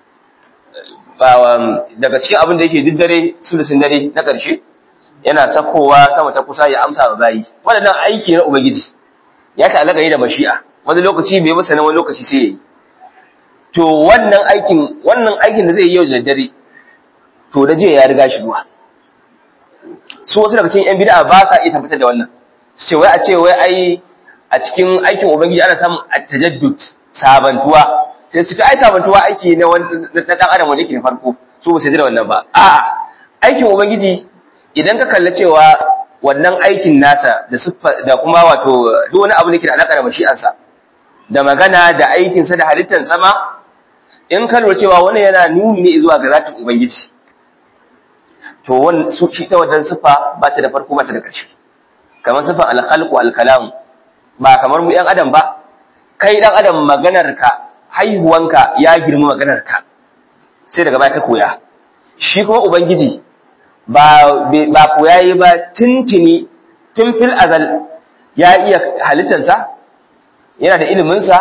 daga cikin abin da yake duk dare sulusin dare na ƙarshe yana sakowa sama ta kusa ya amsa wa bayi waɗannan aiki na ubangiji ya ta'allaka yi da mashi'a wani lokaci bai masa wani lokaci sai yayi to wannan aikin wannan aikin da zai yi yau da dare to da jiya ya riga shi zuwa su wasu daga cikin yan bid'a ba sa iya tabbatar da wannan ce wai a ce wai ai a cikin aikin ubangiji ana samun at-tajaddud sabantuwa sai su ai sabantuwa aiki na na dan adam wanda yake da farko su ba su da wannan ba a'a aikin ubangiji idan ka kalla cewa wannan aikin nasa da da kuma wato duk wani abu da ke da alaka da mashi'ansa da magana da aikin sa da halittar sama in ka lura cewa wannan yana nuni ne zuwa ga zatin ubangiji to wannan su shi ta wannan sifa ba ta da farko ba ta da ƙarshe kamar sifan al-khalqu al-kalam ba kamar mu yan adam ba kai dan adam maganar ka haihuwanka ya girma maganarka sai daga baya ka koya shi kuma ubangiji ba ba koya yi ba tuntuni tun fil azal ya iya halittarsa yana da iliminsa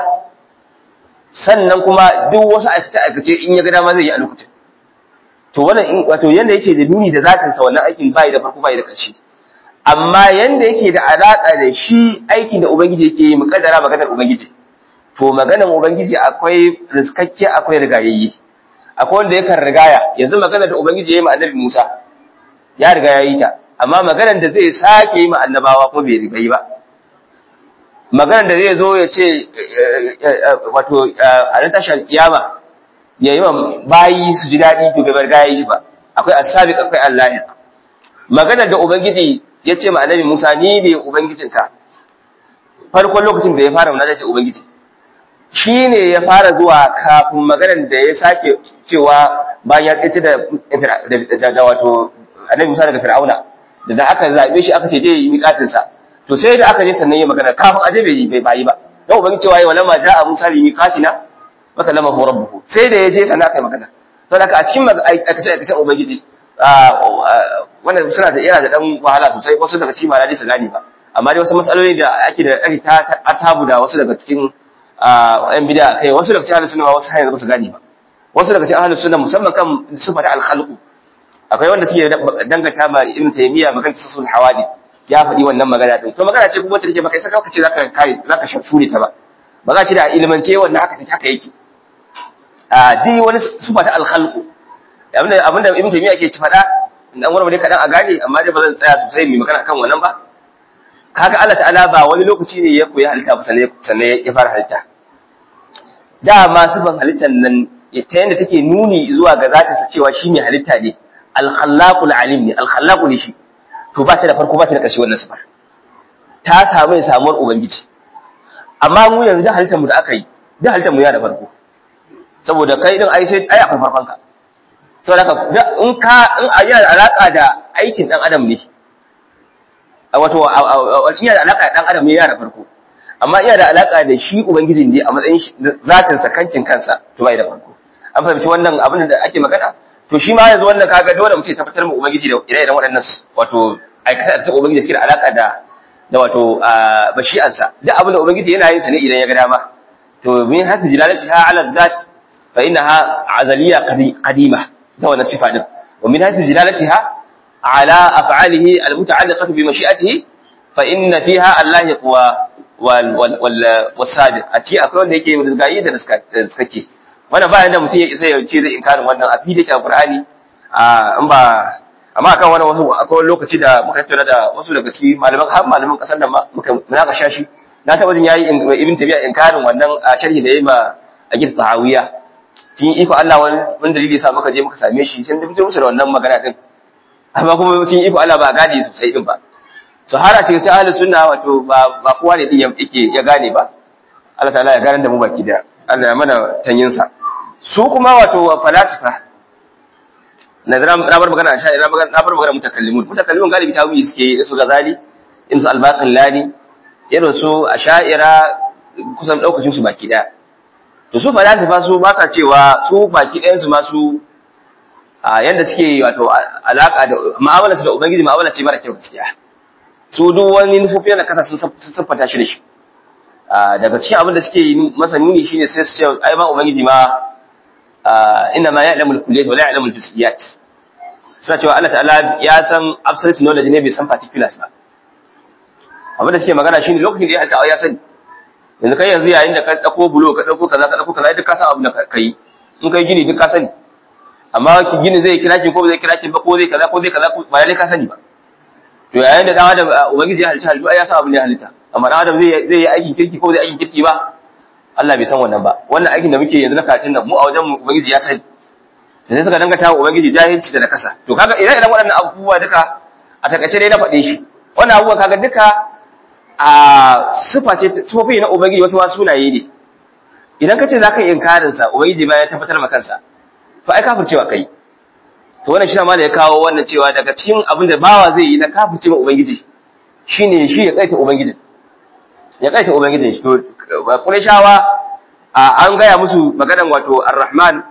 sannan kuma duk wasu aikace in ya ga dama zai yi a lokacin to wannan wato yanda yake da nuni da zatin sa wannan aikin bai da farko bai da ƙarshe amma yanda yake da alaka da shi aikin da ubangiji yake yi mukaddara maganar ubangiji to maganar ubangiji akwai riskakke akwai rigayayye akwai wanda yakan rigaya yanzu maganar da ubangiji ya yi ma annabi Musa ya riga ya yi ta amma maganar da zai sake yi ma annabawa kuma bai riga yi ba maganar da zai zo ya ce wato a ran tashar kiyama ya yi wa bayi su ji daɗi to bai bar gaya shi ba akwai asabiq akwai allahiq maganar da ubangiji ya ce ma annabi Musa ni ne ubangijinka farkon lokacin da ya fara munajat ce ubangiji shi ne ya fara zuwa kafin maganar da ya sake cewa bayan ya tsaye da da wato annabi Musa daga Fir'auna da da aka zabe shi aka ce je yi miƙatin sa to sai da aka je sannan ya magana kafin aje bai yi bai bayi ba dan ubangiji cewa yi walamma ja'a Musa li miqatina maka lama hu rabbuhu sai da ya je sannan aka yi magana saboda a cikin aikace aikacen ubangiji wannan suna da yana da dan wahala sosai wasu daga cikin malali su gane ba amma dai wasu matsaloli da ake da ake ta tabu da wasu daga cikin yan bid'a kai wasu daga cikin ahlus sunna wasu hanyar ba su gane ba wasu daga cikin ahlus sunna musamman kan sifata al-khalq akwai wanda suke danganta ma ibn taymiya magana tasul hawadi ya faɗi wannan magana din to magana ce kuma wacce take baka saka kace zaka kare zaka shure ta ba ba za ci da ilmance wannan haka take haka yake a dai wani sifata al-khalq abinda abinda ibn taymiya yake ci faɗa dan wani ne kadan a gane amma dai ba zan tsaya sosai mai magana kan wannan ba kaga Allah ta'ala ba wani lokaci ne ya koyi halitta ba sannan ya fara halitta dama sifan halittar nan ta yadda take nuni zuwa ga zatinsa cewa shi mai halitta ne alkhallaqul alim ne alkhallaqu ne shi to ba ta da farko ba ta da ƙarshe wannan sifar ta samu ya samuwar ubangiji amma mu yanzu da halittar mu da aka yi da halittar mu ya da farko saboda kai din ai sai ai akwai farkon ka saboda ka in ka in a yana alaka da aikin dan adam ne wato yana da alaka da dan adam ne ya da farko amma yana da alaka da shi ubangijin ne a matsayin zatin sa kancin kansa to bai da farko an fahimci wannan abin da ake magana to shi ma yanzu wannan kaga dole mu ce tabbatar mu ubangiji da ire-iren waɗannan wato aikata da ubangiji suke da alaka da da wato bashi'ansa duk abin da ubangiji yana yin sa ne idan ya ga dama to min hasu jilalati ha ala zat fa innaha azaliya qadima da wannan sifa din wa min hasu jilalatiha ala af'alihi almuta'alliqati bi mashi'atihi fa inna fiha allahi quwa wal wal wal sabiq a ci akwai wanda yake rizgayi da rizkake wannan bayan da mutum ya isa ya ce zai inkarin wannan a fili ta Qur'ani a in ba amma akan wannan wasu akwai lokaci da muka tattauna da wasu daga cikin malaman har malaman kasar da muka munaka shashi na taba jin yayi ibn tabi'a inkarin wannan a sharhi da yayi ma a gid tahawiya cikin iko Allah wani wani dalili yasa muka je muka same shi sai da mutum musu da wannan magana din amma kuma cikin iko Allah ba gane sosai din ba so har a cikin ahlus sunna wato ba ba kowa ne din yake ya gane ba Allah ta'ala ya gane da mu baki da Allah ya mana tanyin sa su kuma wato falasifa na bar magana sha na bar magana mutakallimun mutakallimun galibi tawili suke su gazali in su albaqillani irin su asha'ira kusan daukacin su baki daya to su falasifa su ba sa cewa su baki ɗayan su ma su a yanda suke wato alaka da mu'amala su da ubangiji mu'amala ce mara kyau gaskiya su duk wani nufofi na kasa sun siffata shi da shi daga cikin abin da suke masa nuni shine sai su ce ai ma ubangiji ma inna ma ya'lamu al-kulliyat wa la ya'lamu al-juz'iyat suna cewa Allah ta'ala ya san absolute knowledge ne bai san particulars ba abin da suke magana shine lokacin da ya halitta ya sani yanzu kai yanzu yayin da ka dauko bulo ka dauko kaza ka dauko kaza duk ka san abin da kai in kai gini duk ka sani amma gini zai kira ki ko zai kira ki ba ko zai kaza ko zai kaza ba lalle ka sani ba to yayin da dan adam ubangiji ya halitta halittu ai ya san abin da ya halitta amma dan adam zai zai yi aikin kirki ko zai aikin kirki ba Allah bai san wannan ba wannan aikin da muke yanzu na katin nan mu a wajen mu ubangiji ya sani da sai suka dangata wa ubangiji jahilci da nakasa to kaga idan idan waɗannan abubuwa duka a takaice dai na faɗe shi wannan abubuwa kaga duka a sifa ce sifofi na ubangiji wasu ma sunaye ne idan ka ce za ka yi inkarin sa ubangiji ba ya tabbatar ma kansa to ai kafircewa kai to wannan shi ma da ya kawo wannan cewa daga cikin abin da bawa zai yi na kafirce ma ubangiji shine shi ya kaita ubangijin ya kaita ubangijin shi to Qurayshawa an gaya musu maganan wato Ar-Rahman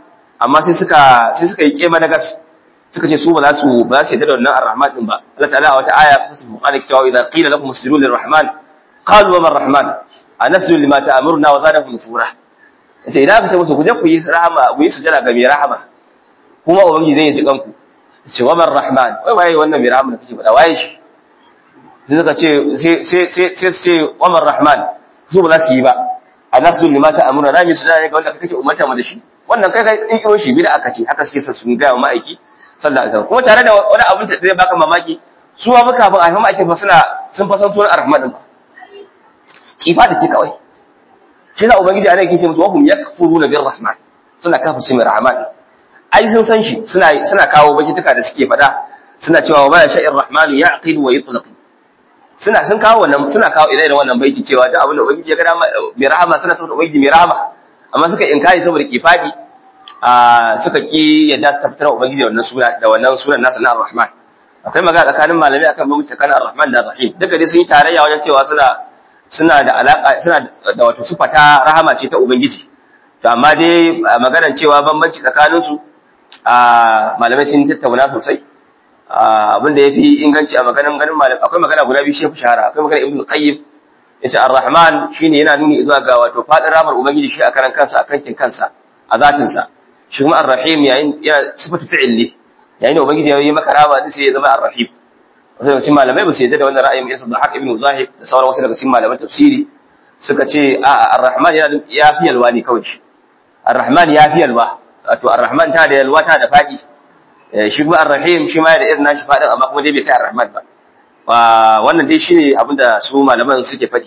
amma sai suka sai suka yi kema na gas suka ce su ba za su ba za su yarda da wannan ar-rahman din ba Allah ta'ala a wata aya ta Qur'ani ke cewa idza qila lakum muslimun lir-rahman qalu wa man-rahman anaslu lima ta'muruna wa zadahum nufura yace idan aka ce musu ku je ku yi rahama ku yi sujada ga mai rahama kuma ubangiji zai ji kanku ce wa man-rahman wai waye wannan mai rahama da kake faɗa waye shi sai suka ce sai sai sai sai wa man-rahman su ba za su yi ba anaslu lima ta'muruna na mi sujada ga wanda kake umarta mu da shi wannan kai kai kiro shi bida aka ce haka suke sa sun ga ma'aiki sallallahu alaihi wasallam kuma tare da wani abin da zai baka mamaki su ma muka kafin a haifa ma'aikin fa suna sun fa san sunan arrahman din kifa da ce kawai shi da ubangiji ana yake ce musu wahum yakfuruna bir rahman suna kafirce mai rahman ai sun san shi suna suna kawo bakituka da suke fada suna cewa wa ma sha'ir rahman ya'qid wa yutlaq suna sun kawo wannan suna kawo ire iren wannan baiti cewa duk abin da ubangiji ya ga mai rahama suna saboda ubangiji mai rahama amma suka inkari saboda kifadi a suka ki yadda su tabbatar ubangiji wannan suna da wannan sunan nasa na ar-rahman akwai magana tsakanin malamai akan bambanci tsakanin ar-rahman da ar-rahim duka dai sun yi tarayya wajen cewa suna suna da alaka suna da wato sifa ta rahama ce ta ubangiji to amma dai maganar cewa bambanci tsakanin su a malamai sun tattauna sosai abin da yafi inganci a maganar ganin malamai akwai magana guda biyu shi fi shahara akwai magana ibnu qayyim yace ar-rahman shine yana nuni zuwa ga wato fadin rahmar ubangiji shi a karan kansa a kankin kansa a zatin sa shi kuma ar-rahim yayin ya sifatu fi'il ne yayin da ubangiji ya yi maka rahama sai ya zama ar-rahim wasu daga cikin malamai ba su yadda da wannan ra'ayin isa da haq ibn zahib da sauran wasu daga cikin malaman tafsiri suka ce a ar-rahman ya fi yalwa ne kawai shi ar-rahman ya fi yalwa wato ar-rahman ta da yalwa ta da fadi shi kuma ar-rahim shi ma ya da irin nashi fadin amma kuma dai bai kai ar-rahman ba wannan dai shine abin da su malaman suke faɗi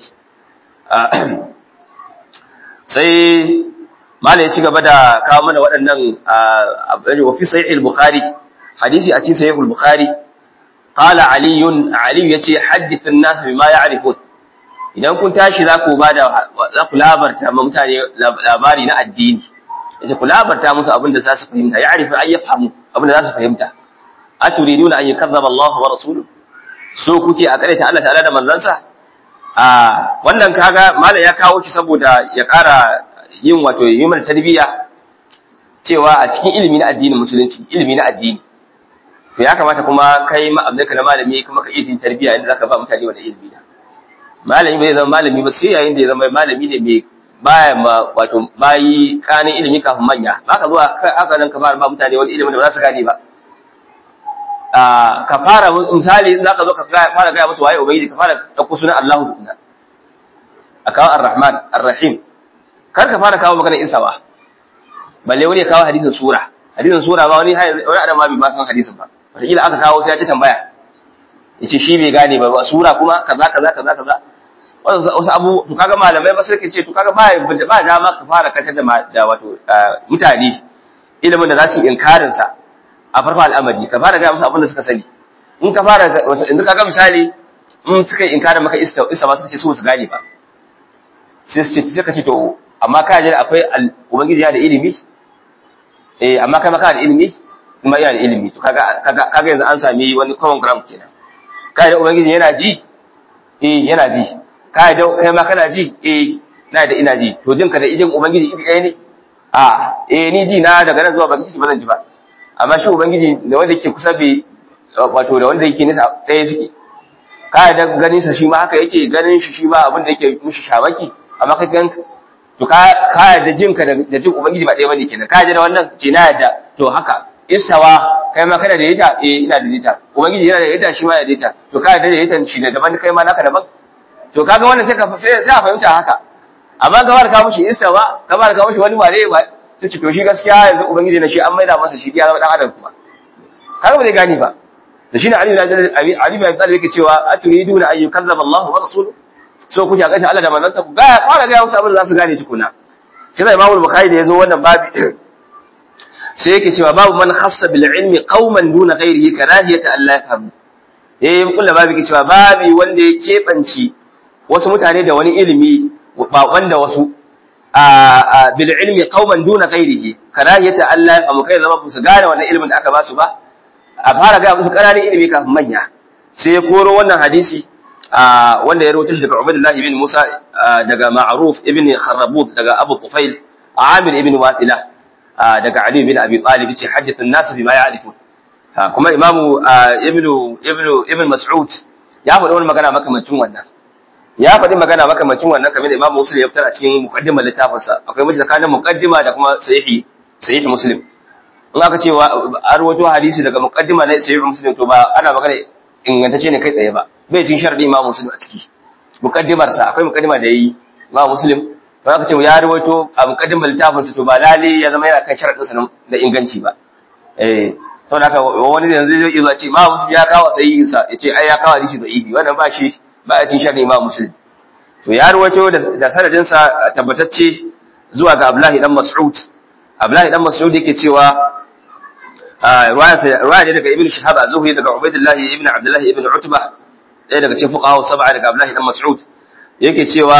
sai mala ya ci gaba da kawo mana waɗannan wa fi sahih al-bukhari hadisi a cikin sahih al-bukhari qala ali ali yace hadith an-nas bima ya'rifun idan kun tashi za ku bada za ku labarta ma mutane labari na addini yace ku labarta musu abin da za su fahimta ya'rifu ay yafhamu abin da za su fahimta aturiduna an yukazzaba Allah wa rasuluhu so kuke a karaita Allah ta'ala da manzansa a wannan kaga malam ya kawo shi saboda ya ƙara yin wato human tarbiyya cewa a cikin ilimi na addinin musulunci ilimi na addini to ya kamata kuma kai ma abinka na malami kuma ka iya yin tarbiyya inda zaka ba mutane wannan ilimi da malami bai zama malami ba sai yayin da ya zama malami ne mai baya ma wato bayi kanin ilimi kafin manya ba ka zuwa haka nan ka fara ba mutane wani ilimin da ba za su gane ba ka fara misali za ka zo ka fara gaya musu waye ubangiji ka fara ɗauko sunan Allahu tukuna a kawo ar-Rahman ar-Rahim kar ka fara kawo maganar Isa ba balle wani ya kawo hadisin sura hadisin sura ba wani wani adam ma bai ma san hadisin ba wataƙila aka kawo sai ya ci tambaya ya ce shi bai gane ba sura kuma kaza kaza kaza kaza wasu abu to kaga malamai ba sai ka ce to kaga ba ba dama ka fara katar da wato mutane ilimin da za su yi inkarin sa a farko al'amari ka fara ga musu abin da suka sani in ka fara in ka ga misali in suka yi inkarin maka ista ista ba suka ce su su gane ba sai su ce sai ka ce to amma ka ji akwai ubangiji ya da ilimi eh amma kai maka da ilimi kuma yana da ilimi to kaga kaga yanzu an sami wani common ground kenan kai da ubangiji yana ji eh yana ji kai da kai ma kana ji eh na da ina ji to jinka da idin ubangiji iri ɗaya ne a eh ni ji na daga nan zuwa baki ba zan ji ba amma shi ubangiji da wanda yake kusa bai wato da wanda yake nisa ɗaya suke ka da ganin sa shi ma haka yake ganin shi shi ma abin da yake mishi shabaki amma kai gan to ka ka da jin ka da jin ubangiji ba ɗaya bane kenan ka da wannan ce na yadda to haka isawa kai ma kana da ita eh ina da ita ubangiji yana da ita shi ma yana da ita to ka da ita shi da daban kai ma naka daban to kaga wannan sai ka sai sai a fahimta haka amma ka bar ka mushi isawa ka bar ka mushi wani ware ba sai to shi gaskiya yanzu ubangiji na shi an maida masa shi ya zama dan adam kuma kaga ba zai gane ba da shine Ali bin Ali bin Talib yake cewa aturiduna an yukazzaba Allah wa rasuluhu so kuke ga Allah da manzansa ku ga fara ga musu abin da za su gane tukuna shi zai Imam Bukhari da yazo wannan babi sai yake cewa babu man khassa bil ilmi qauman duna ghairihi karahiyata Allah yafhamu eh kullu babu yake cewa babi wanda ya kebanci wasu mutane da wani ilimi ba wanda wasu a bil ilmi qauman duna ghairihi karahiyata Allah yafhamu kai zama su gane wannan ilimin da aka ba su ba a fara ga musu ƙananan ilimi kafin manya sai ya koro wannan hadisi wanda ya rawaito shi daga Ubaydullah ibn Musa daga Ma'ruf ibn Kharrabut daga Abu Tufail Amir ibn Watila daga Ali bin Abi Talib yace hadithu an-nas bima ya'rifun kuma imamu ibnu ibnu ibn Mas'ud ya faɗi wani magana makamancin wannan ya faɗi magana makamancin wannan kamar da imamu Muslim ya fitar a cikin muqaddimar littafinsa akwai mace tsakanin muqaddima da kuma sahihi sahihi Muslim in aka ce an rawaito hadisi daga muqaddima na sahihi Muslim to ba ana magana ingantacce ne kai tsaye ba bai cin sharadi imamu Muslim a ciki muqaddimar sa akwai muqaddima da yayi imamu Muslim to aka ce ya rawaito a muqaddimar littafinsa to ba lale ya zama yana kan sharadin sa da inganci ba eh saboda haka wani yanzu zai iya ce imamu Muslim ya kawo sahihin sa yace ai ya kawo hadisi da ibi wannan ba shi ba a cin sharadi imamu Muslim to ya rawaito da sanadin sa tabbatacce zuwa ga Abdullahi dan Mas'ud Abdullahi dan Mas'ud yake cewa ruwaya ne daga Ibn Shihab az-Zuhri daga Ubaydullah ibn Abdullah ibn Utbah ɗaya daga cikin fuqaha sab'a daga Abdullahi dan Mas'ud yake cewa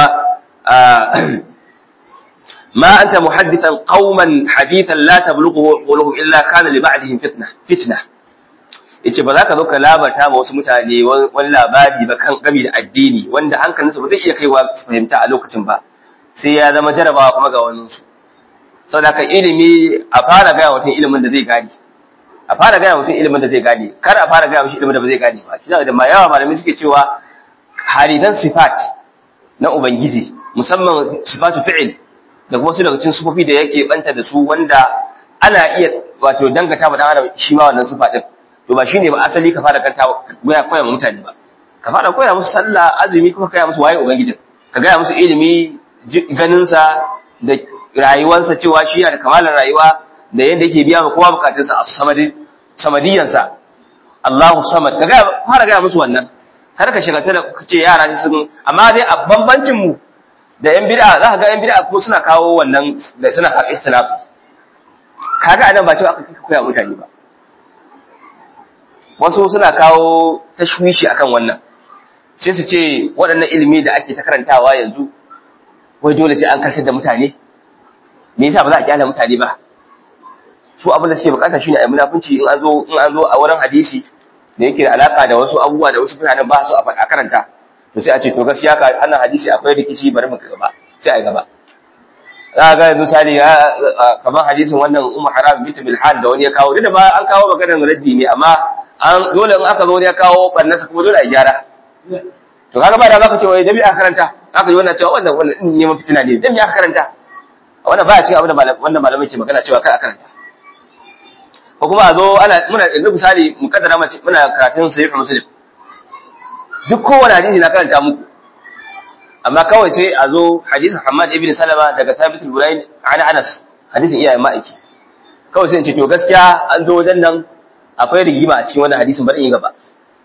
ma anta muhaddithan qauman hadithan la tablughu quluhum illa kana li ba'dihim fitna fitna yace ba za ka zo ka labarta ma wasu mutane wani labari ba kan gami da addini wanda hankalinsu ba zai iya kaiwa su fahimta a lokacin ba sai ya zama jarabawa kuma ga wani su saboda ka ilimi a fara gaya mutum ilimin da zai gane a fara gaya mutum ilimin da zai gane kar a fara gaya mishi ilimin da ba zai gane ba kina da ma yawa malamai suke cewa haridan sifat na ubangiji musamman sifatu fi'il da kuma su daga cikin sufofi da yake banta da su wanda ana iya wato dangata ma dan adam shi ma wannan sifa din to ba shine ba asali ka fara kanta goya koya ma mutane ba ka fara koya musu sallah azumi kuma ka koya musu waye ubangijin ka gaya musu ilimi ganin sa da rayuwarsa cewa shi yana da kamalar rayuwa da yadda yake biya ma kowa bukatunsa a samadiyansa Allahu samad ka gaya fara gaya musu wannan kar ka shiga da ka ce yara sun amma dai a bambancin mu da yan bid'a za ka ga yan bid'a ko suna kawo wannan da suna kawo ikhtilaf kaga anan ba cewa aka koya mutane ba wasu suna kawo tashwishi akan wannan sai su ce waɗannan ilimi da ake ta karantawa yanzu wai dole sai an kartar da mutane me yasa ba za a kyale mutane ba su abin da suke bukata shine ai munafunci in an zo in an zo a wurin hadisi da yake da alaka da wasu abubuwa da wasu mutanen ba su a faɗa karanta to sai a ce to gaskiya ka annan hadisi akwai rikici bari mu gaba sai a gaba za ga yanzu tare kamar hadisin wannan ummu haram bint bilhan da wani ya kawo duk da ba an kawo maganar raddi ne amma an dole in aka zo wani ya kawo bannansa kuma dole a gyara to kaga ba da zaka ce wai dabi a karanta aka yi wannan cewa wannan wannan neman fitina ne dabi aka karanta wannan baya cikin abin da wannan malamai ke magana cewa kar a karanta ko kuma a zo ana muna yanzu misali mu kaddara mace muna karatun sahih muslim duk kowane hadisi na karanta muku amma kawai sai a zo hadisin Hamad ibn Salama daga Thabit al-Burayn an Anas hadisin iyayen ma'aiki kawai sai in ce to gaskiya an zo wajen nan akwai rigima a cikin wannan hadisin bari in gaba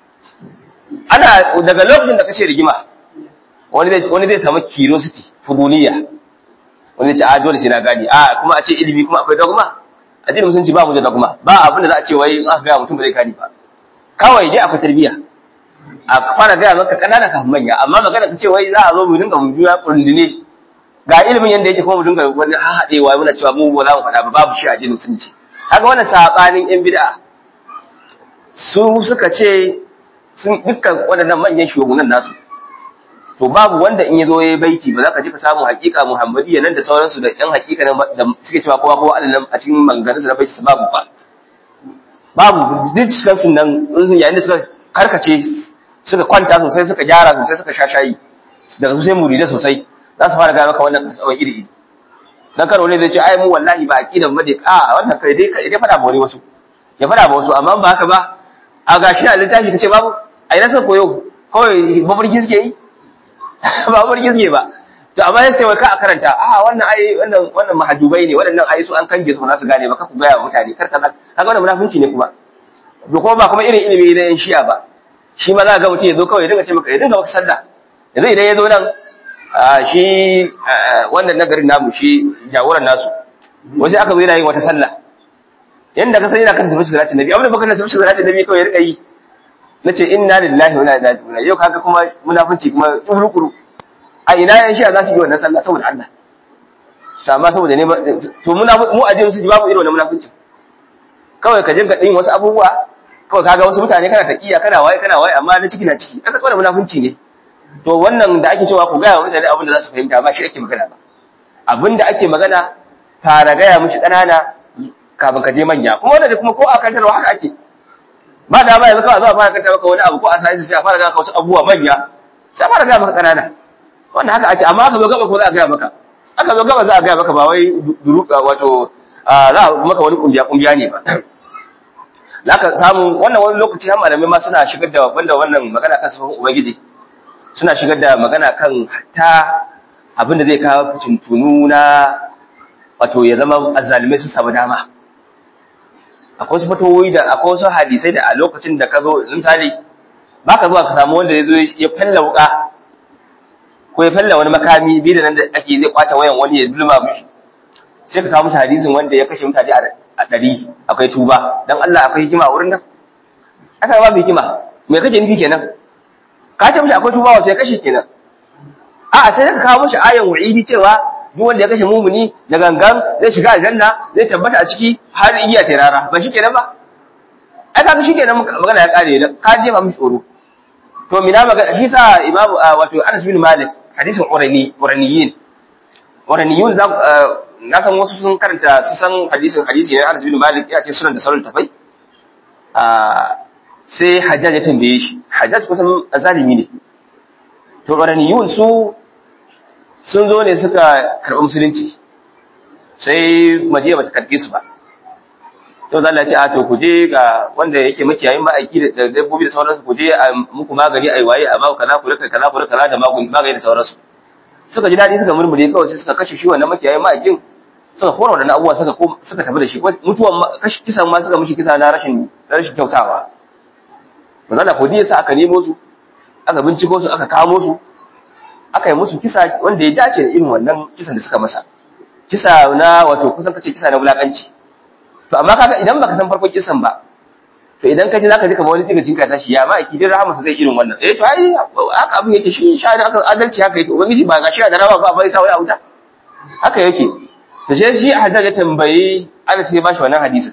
ana daga lokacin da kace rigima wani zai wani zai samu curiosity fuduniya wani ce a dole sai na gani a kuma a ce ilimi kuma akwai dogma addinin musulunci ba mu da dogma ba abin da za a ce wai in aka ga mutum ba zai gani ba kawai dai akwai tarbiyya a fara gaya maka kanana kafin manya amma magana ka ce wai za a zo mu dinga mu juya kundine ga ilimin yanda yake kuma mu dinga wani haɗewa muna cewa mu ba za mu faɗa ba babu shi a addinin musulunci haka wannan sabanin yan bid'a su suka ce sun dukkan waɗannan manyan shugabannin nasu to babu wanda in ya zo ya baiti ba za ka ji ka samu hakika muhammadiyya nan da sauransu da yan hakika da suke cewa kowa kowa Allah a cikin maganganunsu na baiti babu ba babu duk cikin nan yayin da suka karkace suka kwanta sosai suka gyara sosai suka sha shayi daga su sai murida sosai za su fara gaya maka wannan kasawar iri iri dan karo ne zai ce ai mu wallahi ba aqidan ba dai a wannan kai dai kai dai fada ba wani wasu ya fada ba wasu amma ba haka ba a gashi a littafi kace babu ai na san koyo kawai mafarki suke yi ba mafarki suke ba to amma sai wai ka a karanta a wannan ai wannan wannan mahajubai ne wannan ai su an kange su ba za su gane ba ka ku gaya wa mutane kar kaza kaga wannan munafunci ne kuma to kuma ba kuma irin ilimi na yan shi'a ba shi ma za ga mutum ya zo kawai ya dinga ce maka ya dinga maka sallah yanzu idan ya zo nan shi wannan nagarin namu shi jagoran nasu wasu aka zo yana yin wata sallah yanda ka sani na kan tafi salatin nabi abin da baka tafi salatin nabi kawai ya rika yi nace inna lillahi wa inna ilaihi raji'un yau kaga kuma munafunci kuma kurukuru a ina yan shi za su yi wannan sallah saboda Allah to amma saboda ne to muna mu a su babu irin wannan munafunci kawai ka jinka din wasu abubuwa kawai kaga wasu mutane kana taqiya kana waye kana waye amma na ciki na ciki aka kwana munafunci ne to wannan da ake cewa ku gaya wa mutane abin da za su fahimta ba shi ake magana ba abin da ake magana fara gaya mishi ƙanana kafin ka je manya kuma wanda kuma ko a kantarwa haka ake ba da ba yanzu kawai zuwa fara kanta maka wani abu ko a sai sai a fara ga wasu abubuwa manya sai a fara ga maka kanana wannan haka ake amma aka zo gaba ko za a ga maka aka zo gaba za a ga maka ba wai duruka wato za a maka wani kungiya kungiya ne ba zaka samu wannan wani lokaci har malamai ma suna shigar da banda wannan magana kan sifofin ubangiji suna shigar da magana kan hatta abin da zai kawo tuntunu na wato ya zama azalimai sun samu dama akwai wasu fatowoyi da akwai wasu hadisai da a lokacin da ka zo misali ba ka zuwa ka samu wanda ya zo ya falla wuka ko ya falla wani makami biyu da nan da ake zai kwace wayan wani ya dulma mishi sai ka kawo mishi hadisin wanda ya kashe mutane a ɗari akwai tuba don Allah akwai hikima a wurin nan aka ba mai hikima me kake nufi kenan ka ce mishi akwai tuba wato ya kashe kenan a'a sai ka kawo mishi ayan wa'idi cewa duk wanda ya kashe mumuni da gangan zai shiga aljanna zai tabbata a ciki har iya tirara ba shikenan ba ai kaga shikenan magana ya kare ka je ba mishi tsoro to mina magana shi sa imamu wato Anas bin Malik hadisin urani uraniyin uraniyun za na san wasu sun karanta su san hadisin hadisi ne Anas bin Malik ya ce sunan da sauran tafai sai Hajjaj ya tambaye shi Hajjaj kusan zalimi ne to uraniyun su sun zo ne suka karɓi musulunci sai majiya bata karɓe su ba sai zalla ce a to ku je ga wanda yake makiyayin ma'aiki da dabbobi da sauransu ku je a muku magani ai waye a baku kaza ku rika kaza ku rika kaza da magani da sauransu suka ji daɗi suka murmure kawai sai suka kashe shi wannan makiyayin ma'aikin suka kora wadannan abubuwa suka suka tafi da shi mutuwan kashi kisan ma suka mishi kisa na rashin rashin kyautawa manzala ko sa aka nemo su aka binciko su aka kamo su aka yi musu kisa wanda ya dace da irin wannan kisan da suka masa kisa na wato kusan kace kisa na wulakanci to amma kaga idan baka san farkon kisan ba to idan ka ji zaka ji kamar wani tsiga cinka tashi ya ma akidin rahama sa zai irin wannan eh to ai haka abin yake shi shani aka adalci haka yake ubangiji ba gashi da rawa ba bai sa wai a wuta haka yake to sai shi Haddad ya tambayi Allah sai ya bashi wannan hadisin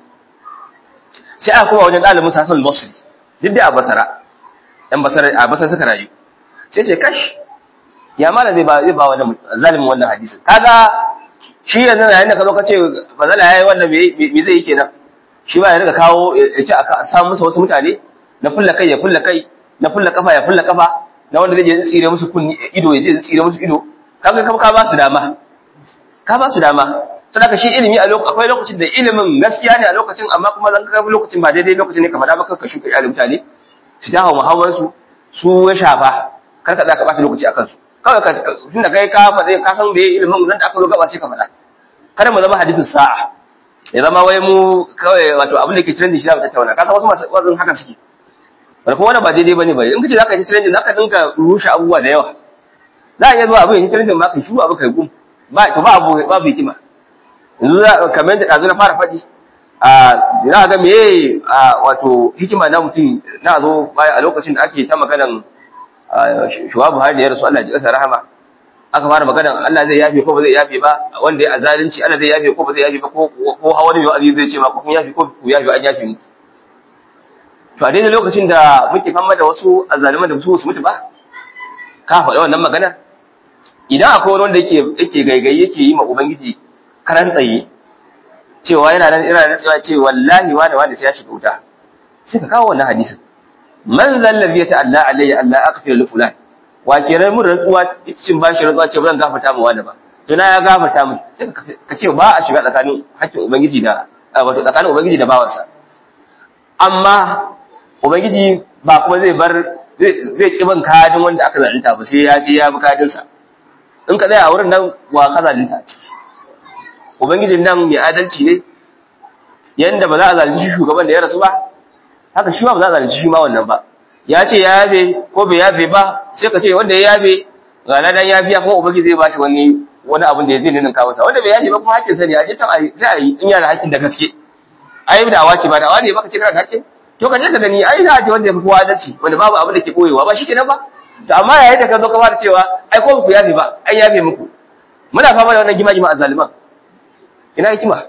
sai aka koma wajen dalibin sa Hassan al-Basri duk da a Basra dan Basra a Basra suka rayu sai ce kash ya mana zai ba zai ba wannan zalimin wannan hadisin kaga shi yanzu yayin da ka zo ka ce bazala yayi wannan me zai yi kenan shi ba ya riga kawo ya ce a samu musu wasu mutane na fulla kai ya fulla kai na fulla kafa ya fulla kafa na wanda zai je tsire musu kunni ido ya je tsire musu ido kaga ka ka ba su dama ka ba su dama saboda shi ilimi a lokacin akwai lokacin da ilimin gaskiya ne a lokacin amma kuma zan ga lokacin ba daidai lokacin ne ka faɗa ba ka shuka ilimin mutane su dawo muhawar su su ya shafa kar ka za ka bata lokaci akan su kawai ka tunda kai ka faɗa ka san me ilimin nan da aka zo gaba sai ka faɗa kada mu zama hadithin sa'a ya zama wai mu kawai wato abin da ke trending shi za mu tattauna ka san wasu masu wazin haka suke wanda kuma wannan ba daidai bane ba in kace zaka yi trending zaka dinka rushe abubuwa da yawa za a iya zuwa abin ya trending ma kai shu abu kai gum ba to ba abu babu hikima yanzu za kamar yadda ɗazu na fara faɗi a za ga meye wato hikima na mutum na zo baya a lokacin da ake ta maganan shuwa Buhari da ya rasu Allah ji ƙasa rahama aka fara maganan Allah zai yafe ko ba zai yafe ba wanda ya azalunci Allah zai yafe ko ba zai yafe ba ko ko hawa ne wa'azi zai ce ma ko kun yafe ko ku yafe an yafe muku to a daidai lokacin da muke fama da wasu azaliman da su su mutu ba ka faɗa wannan maganar idan akwai wani wanda yake yake gaigayi yake yi ma ubangiji karan tsaye cewa yana nan ina nan cewa ce wallahi wani wani sai ya shiga wuta sai ka kawo wannan hadisin man zallabi ta'alla alayya Allah aghfir li fulan wa kenan mun rantsuwa cin bashi rantsuwa ce ba zan gafarta mu wani ba to na ya gafarta mu sai ka ce ba a shiga tsakanin hakkin ubangiji da wato tsakanin ubangiji da bawansa amma ubangiji ba kuma zai bar zai ki ban kadin wanda aka zalunta ba sai ya je ya bi kadin sa in ka tsaya a wurin nan wa ka zalunta ciki ubangijin nan mai adalci ne yanda ba za a zalunci shi shugaban da ya rasu ba haka shi ma ba za a zalunci shi ma wannan ba ya ce ya yafe ko bai yafe ba sai ka ce wanda ya yafe ga ladan ya biya kuma ubangiji zai bashi wani wani abin da ya zai nuna kawo sa wanda bai yafe ba kuma hakkin sa ne a je tan sai a yi in yana da hakkin da gaske ai da awa ce ba da awa ne baka ce kana da hakkin to ka je ka gani ai za a ce wanda ya fi kowa adalci wanda babu abin da ke koyewa ba shikenan ba to amma yayin da ka zo ka fara cewa ai ko ku yafe ba ai yafe muku muna fama da wannan gima-gima a zaliman ina hikima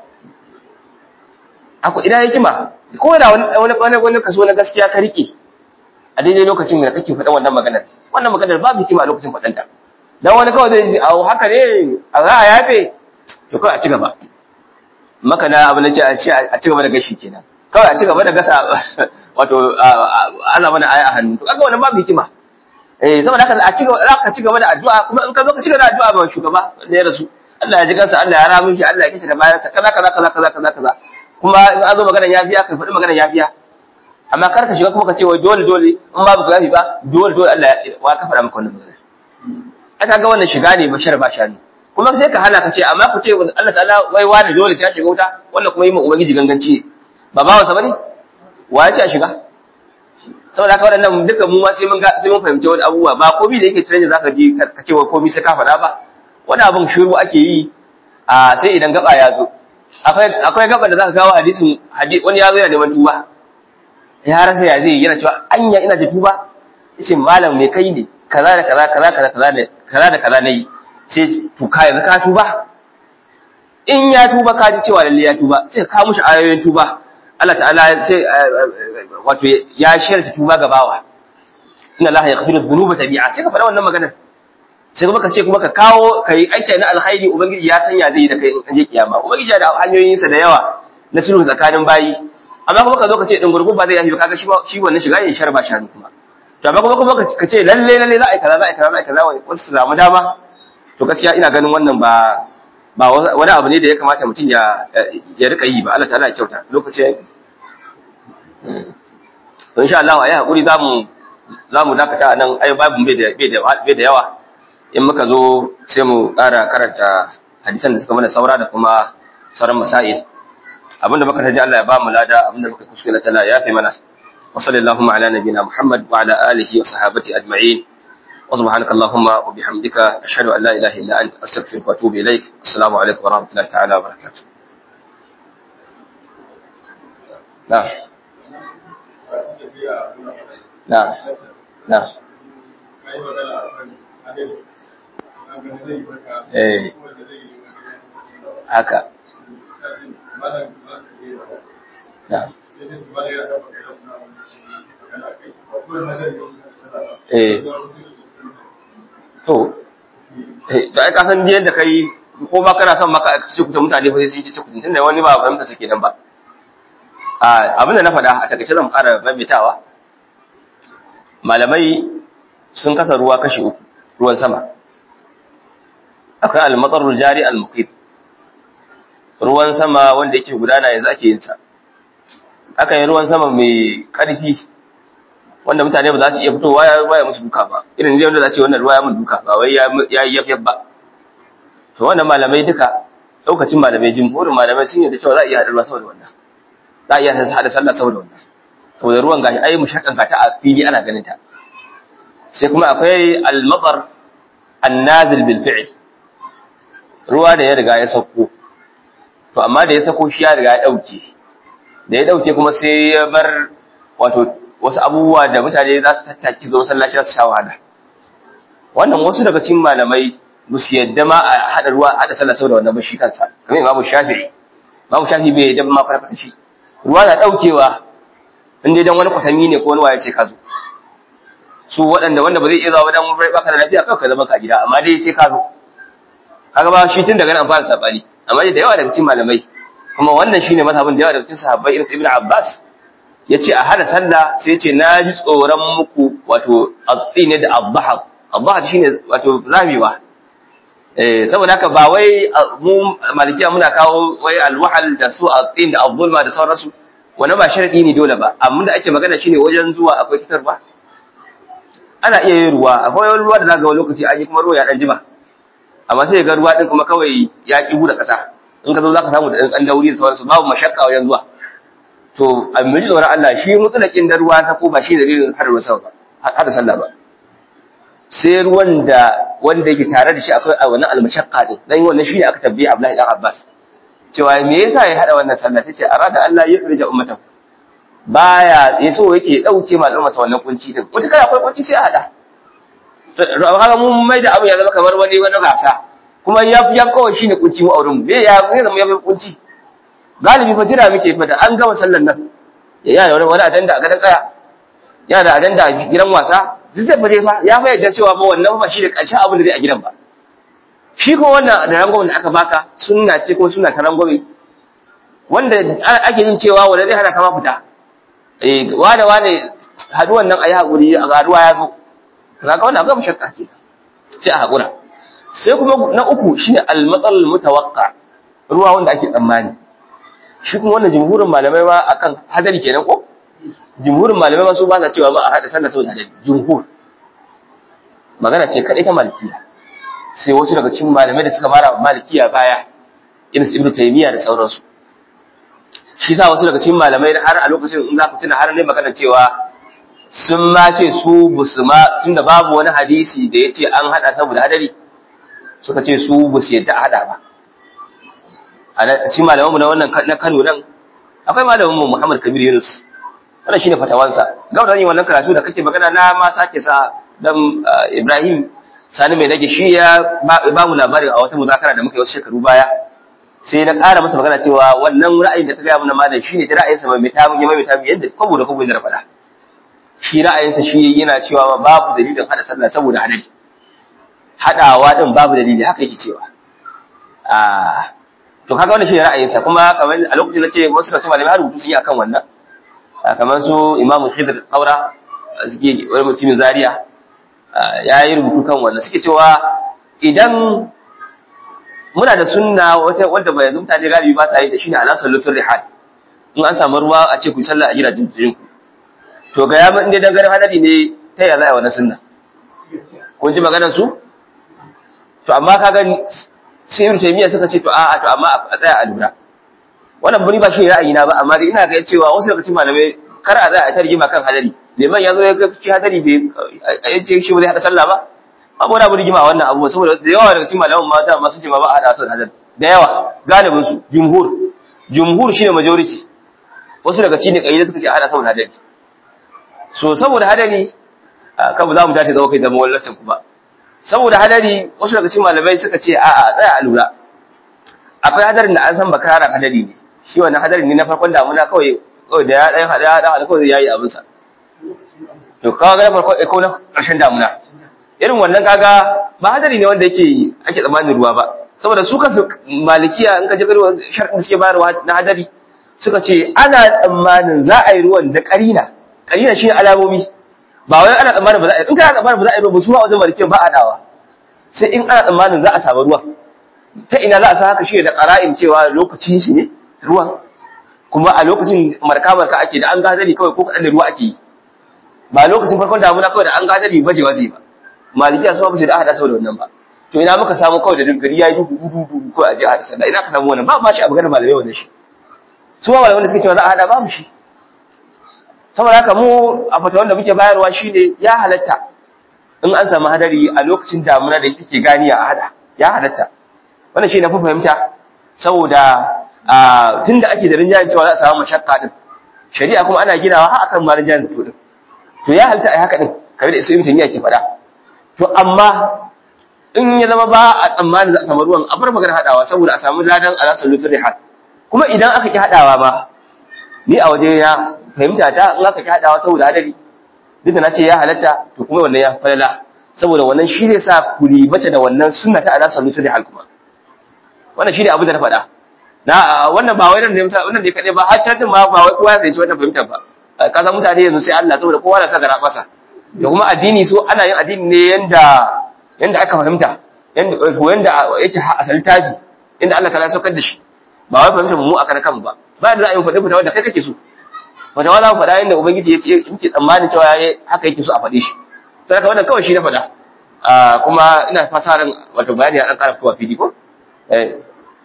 akwai ina hikima ko da wani wani wani kaso na gaskiya ka rike a daidai lokacin da kake faɗan wannan maganar wannan maganar babu hikima a lokacin faɗanta dan wani kawai zai ji a haka ne a za a yafe to kawai a ci gaba maka na abu na ce a ci gaba da gashi kenan kawai a ci gaba da gasa wato ana mana aya a hannu to kaga wannan babu hikima eh saboda haka a ci gaba ka ci gaba da addu'a kuma in ka zo ka ci gaba da addu'a ba shugaba da ya rasu Allah ya ji kansa Allah ya ramin shi Allah ya kishi da bayan sa kaza kaza kaza kaza kaza kaza kuma in an zo maganar yafiya ka faɗi maganar yafiya amma kar ka shiga kuma ka ce wai dole dole in babu ka yafi ba dole dole Allah ya wa ka faɗa maka wannan magana aka ga wannan shiga ne bashar ba shani kuma sai ka hana ka ce amma ku ce Allah ta'ala wai wani dole sai ya shiga wuta wannan kuma yi ma ubangiji ganganci ba ba wasa bane wa ya ce a shiga saboda haka waɗannan duka mu ma sai mun ga sai mun fahimci wani abubuwa ba komai da yake trend zaka ji ka ce wa komai sai ka faɗa ba wani abin shiru ake yi a sai idan gaba ya zo akwai akwai gaba da zaka kawo hadisin wani ya zo yana neman tuba ya rasa ya zai yana cewa anya ina da tuba yace malam me kai ne kaza da kaza kaza kaza kaza ne kaza da kaza nayi sai to ka yanzu ka tuba in ya tuba ka ji cewa lalle ya tuba sai ka mushi ayoyin tuba Allah ta'ala sai wato ya shirta tuba ga bawa inna Allah yaghfiru dhunuba tabi'a sai ka faɗa wannan maganar sai kuma ka ce kuma ka kawo kai aiki na alkhairi ubangiji ya sanya zai da kai in je kiyama ubangiji da hanyoyin sa da yawa na sulhu tsakanin bayi amma kuma ka zo ka ce din gurgun ba zai yafi kaga shi shi wannan shiga yin sharba shanu kuma to amma kuma kuma ka ce lalle lalle za a yi kaza za a yi kaza za a yi kaza wasu su samu dama to gaskiya ina ganin wannan ba ba wani abu ne da ya kamata mutum ya ya rika yi ba Allah ta'ala ya kyauta lokacin to insha Allah ayi hakuri zamu zamu dakata nan ai babu bai da bai da bai da yawa in muka zo sai mu ƙara karanta hadisan da suka mana saura da kuma sauran masail abinda muka taji Allah ya ba mu lada abinda muka kuskure ta ya fi mana wa sallallahu ala nabina Muhammad wa ala alihi wa sahabati ajma'in wa subhanaka allahumma wa bihamdika ashhadu an la ilaha illa anta astaghfiruka wa atubu ilaik assalamu alaikum wa rahmatullahi ta'ala wa barakatuh na na na eh haka na eh to eh to ai ka san biyan da kai ko ba kana son maka ci kuta mutane fa sai sun ci ci kuta tunda wani ba fahimta suke nan ba a abin da na faɗa a takaice zan fara maimaitawa malamai sun kasa ruwa kashi uku ruwan sama akwai al-matsarul jari al-muqim ruwan sama wanda yake gudana yanzu ake yin sa aka yi ruwan sama mai ƙarfi wanda mutane ba za su iya fitowa ya ruwa ya musu duka ba irin zai wanda za ce wannan ruwa ya mun duka ba wai ya yi yafyaf ba to wannan malamai duka lokacin malamai jimhurin malamai sun yi da cewa za a iya haɗa ruwa saboda wannan za a iya haɗa sallah saboda wannan saboda ruwan gashi ai mushakan ka ta a fili ana ganin ta sai kuma akwai al-matar an-nazil bil fi'l ruwa da ya riga ya sauko to amma da ya sako shi ya riga ya dauke da ya dauke kuma sai ya bar wato wasu abubuwa da mutane za su tattaki zo masallaci za su sha wahala wannan wasu daga cikin malamai ba su yadda ma a haɗa ruwa a haɗa sallah saboda wannan ba shi kansa kamar imamu shafi'i imamu shafi'i bai yadda ma kwata shi ruwa na daukewa in dai dan wani kwatami ne ko wani waye sai ka zo su waɗanda wanda ba zai iya zuwa dan baka da lafiya kawai ka zama ka gida amma dai sai ka zo kaga ba shi tun daga nan fara sabani amma da yawa daga cikin malamai kuma wannan shine mazhabin da yawa daga cikin sahabbai irin Ibn Abbas yace a hada sallah sai yace na ji tsoron muku wato at-tin da ad-dhahab ad-dhahab shine wato zamewa eh saboda haka ba wai mu malikiya muna kawo wai al-wahal da su at-tin da ad-dhulma da sauransu wannan ba sharadi ne dole ba amma da ake magana shine wajen zuwa akwai fitarwa ana iya yin ruwa akwai wani ruwa da zaka ga lokaci an yi kuma ruwa ya dan jima amma sai ga ruwa din kuma kawai ya ki da ƙasa in ka zo zaka samu da ɗan dauri da sauransu babu mashakka wajen zuwa to a mai tsoron Allah shi mutulakin da ruwa ta ko ba shi dalilin hada ruwan sama ba hada sallah ba sai ruwan da wanda yake tare da shi akwai a wannan almashakka din dan wannan shi ne aka tabbiya Abdullahi dan Abbas cewa me yasa ya hada wannan sallah tace arada Allah ya rija ummatahu baya yaso yake dauke ma al'umma wannan kunci din wata kana akwai kunci sai a hada kaga mun mai da abu ya zama kamar wani wani gasa kuma ya ya kawai shine kunci mu auren mu me ya ne zama ya fi kunci galibi fa jira muke fa da an gama sallar nan ya yana wani wani adanda a gadan kaya yana da adanda a gidan wasa duk zai fare fa ya fa yadda cewa ba wannan ba shi da ƙarshen abin da zai a gidan ba shi ko wannan da rangwamen da aka baka sunna ce ko sunna ta rangwame wanda ake jin cewa wanda zai hana kama fita eh wane wane haduwan nan ayi hakuri a garuwa ya zo kaga wannan ga mushakka ke sai a hakura sai kuma na uku shine al-matal mutawaqqa ruwa wanda ake tsammani shi kuma wannan jumhurin malamai ma akan hadari kenan ko jumhurin malamai ma su ba sa cewa ba a hada sallah saboda hadari jumhur magana ce kadai ta malikiya sai wasu daga cikin malamai da suka mara malikiya baya irin su ibnu taymiya da sauransu shi sa wasu daga cikin malamai har a lokacin in za ku tuna har ne magana cewa sun ma ce su busu ma tunda babu wani hadisi da ya ce an hada saboda hadari suka ce su busu yadda a hada ba a cikin malamanmu na wannan na Kano nan akwai malaminmu Muhammad Kabir Yunus wannan shine fatawansa ga wannan wannan karatu da kake magana na ma sake sa dan Ibrahim Sani mai nage shi ya ba mu labarin a wata muzakara da muka yi wasu shekaru baya sai na ƙara masa magana cewa wannan ra'ayin da ka gaya mana malam shine da ra'ayinsa mai mai tamu mai tamu yadda kwabo da kwabo da faɗa shi ra'ayinsa shi yana cewa babu dalilin hada sallah saboda hadari hadawa din babu dalili haka yake cewa ah to kaga wannan shine ra'ayinsa kuma kamar a lokacin da ce wasu da su malamai har rubutu sun yi akan wannan kamar su Imam Khidr Qaura suke wani mutumin Zaria ya yi rubutu kan wannan suke cewa idan muna da sunna wata wanda bai yanzu mutane galibi ba sa yi da shine ala sallufin rihal in an samu ruwa a ce ku sallah a gidajen jirin ku to ga ya inda dan garin hadari ne ta yaya za a yi wannan sunna kun ji maganar su to amma kaga sai ibn taymiya suka ce to a'a to amma a tsaya a lura wannan buri ba shi ra'ayi na ba amma dai ina ga cewa wasu daga cikin malamai kar a za a tarjima kan hadari liman ya zo ya ga shi hadari bai yace shi ba zai hada sallah ba babu wani abu rigima a wannan abu saboda da yawa daga cikin malaman ma da masu jima ba a hada sallah hadari da yawa galibin su jumhur jumhur shine majority wasu daga cikin kayyade suka ce a hada saboda hadari so saboda hadari kan za mu tashi zama kai zama wallacin ku ba saboda hadari wasu daga cikin malamai suka ce a'a tsaya a lura akwai hadarin da an san bakaran hadari ne shi wannan hadari ne na farkon damuna kawai kawai da ya ɗaya hada hada hada kawai yayi abin sa to kaga na farko ko na ƙarshen damuna irin wannan kaga ba hadari ne wanda yake ake tsammanin ruwa ba saboda su kansu malikiya in ka ji garuwa sharɗin suke bayarwa na hadari suka ce ana tsammanin za a yi ruwan da ƙarina ƙarina shi alamomi ba wai ana tsammanin ba za a yi in kana tsammanin ba za a yi ruwa ba su ma wajen malikiyan ba a dawa sai in ana tsammanin za a samu ruwa ta ina za a sa haka shi da ƙara'in cewa lokacin shi ne ruwan kuma a lokacin marka-marka ake da an gazari kawai ko kaɗan da ruwa ake yi ba lokacin farkon damuna kawai da an gazari baje waje ba malikiya su ba su da aka saboda wannan ba to ina muka samu kawai da gari ya yi duhu duhu duhu ko a je a hada sallah ina ka samu wannan ba ma shi a maganar malamai wannan shi su ma malamai da suke cewa za a hada ba mu shi saboda haka mu a fata wanda muke bayarwa shine ya halatta in an samu hadari a lokacin damuna da yake ganiya a hada ya halatta wannan shi na fi fahimta saboda tunda ake da rinjayen cewa za a samu mashakka din shari'a kuma ana ginawa har akan ma rinjayen da to din to ya halatta ai haka din kamar da Isu Ibn ke faɗa to amma in ya zama ba a tsammanin za a samu ruwan a bar magana hadawa saboda a samu ladan alasar lutur rihal kuma idan aka ki hadawa ba ni a waje ya fahimta ta in aka ki hadawa saboda hadari duk da na ce ya halatta to kuma wannan ya falala saboda wannan shi zai sa ku ribata da wannan sunna ta alasar lutur rihal kuma wannan shi ne abin da na faɗa na wannan ba wai nan ne wannan ne kaɗai ba har can din ma ba wai kowa ya fahimci wannan fahimtar ba ka san mutane yanzu sai Allah saboda kowa na sa gara masa da kuma addini so ana yin addini ne yanda yanda aka fahimta yanda yanda yake a littafi yanda Allah ta saukar da shi ba wai fahimta mu aka kan ba ba da za a yi faɗi fitawa da kai kake so wata wala faɗa yanda ubangiji ya ce yake tsammani cewa yayi haka yake so a faɗe shi sai ka wannan kawai shi na faɗa kuma ina fasa ran wato bayani ya dan ƙara fitowa fili ko eh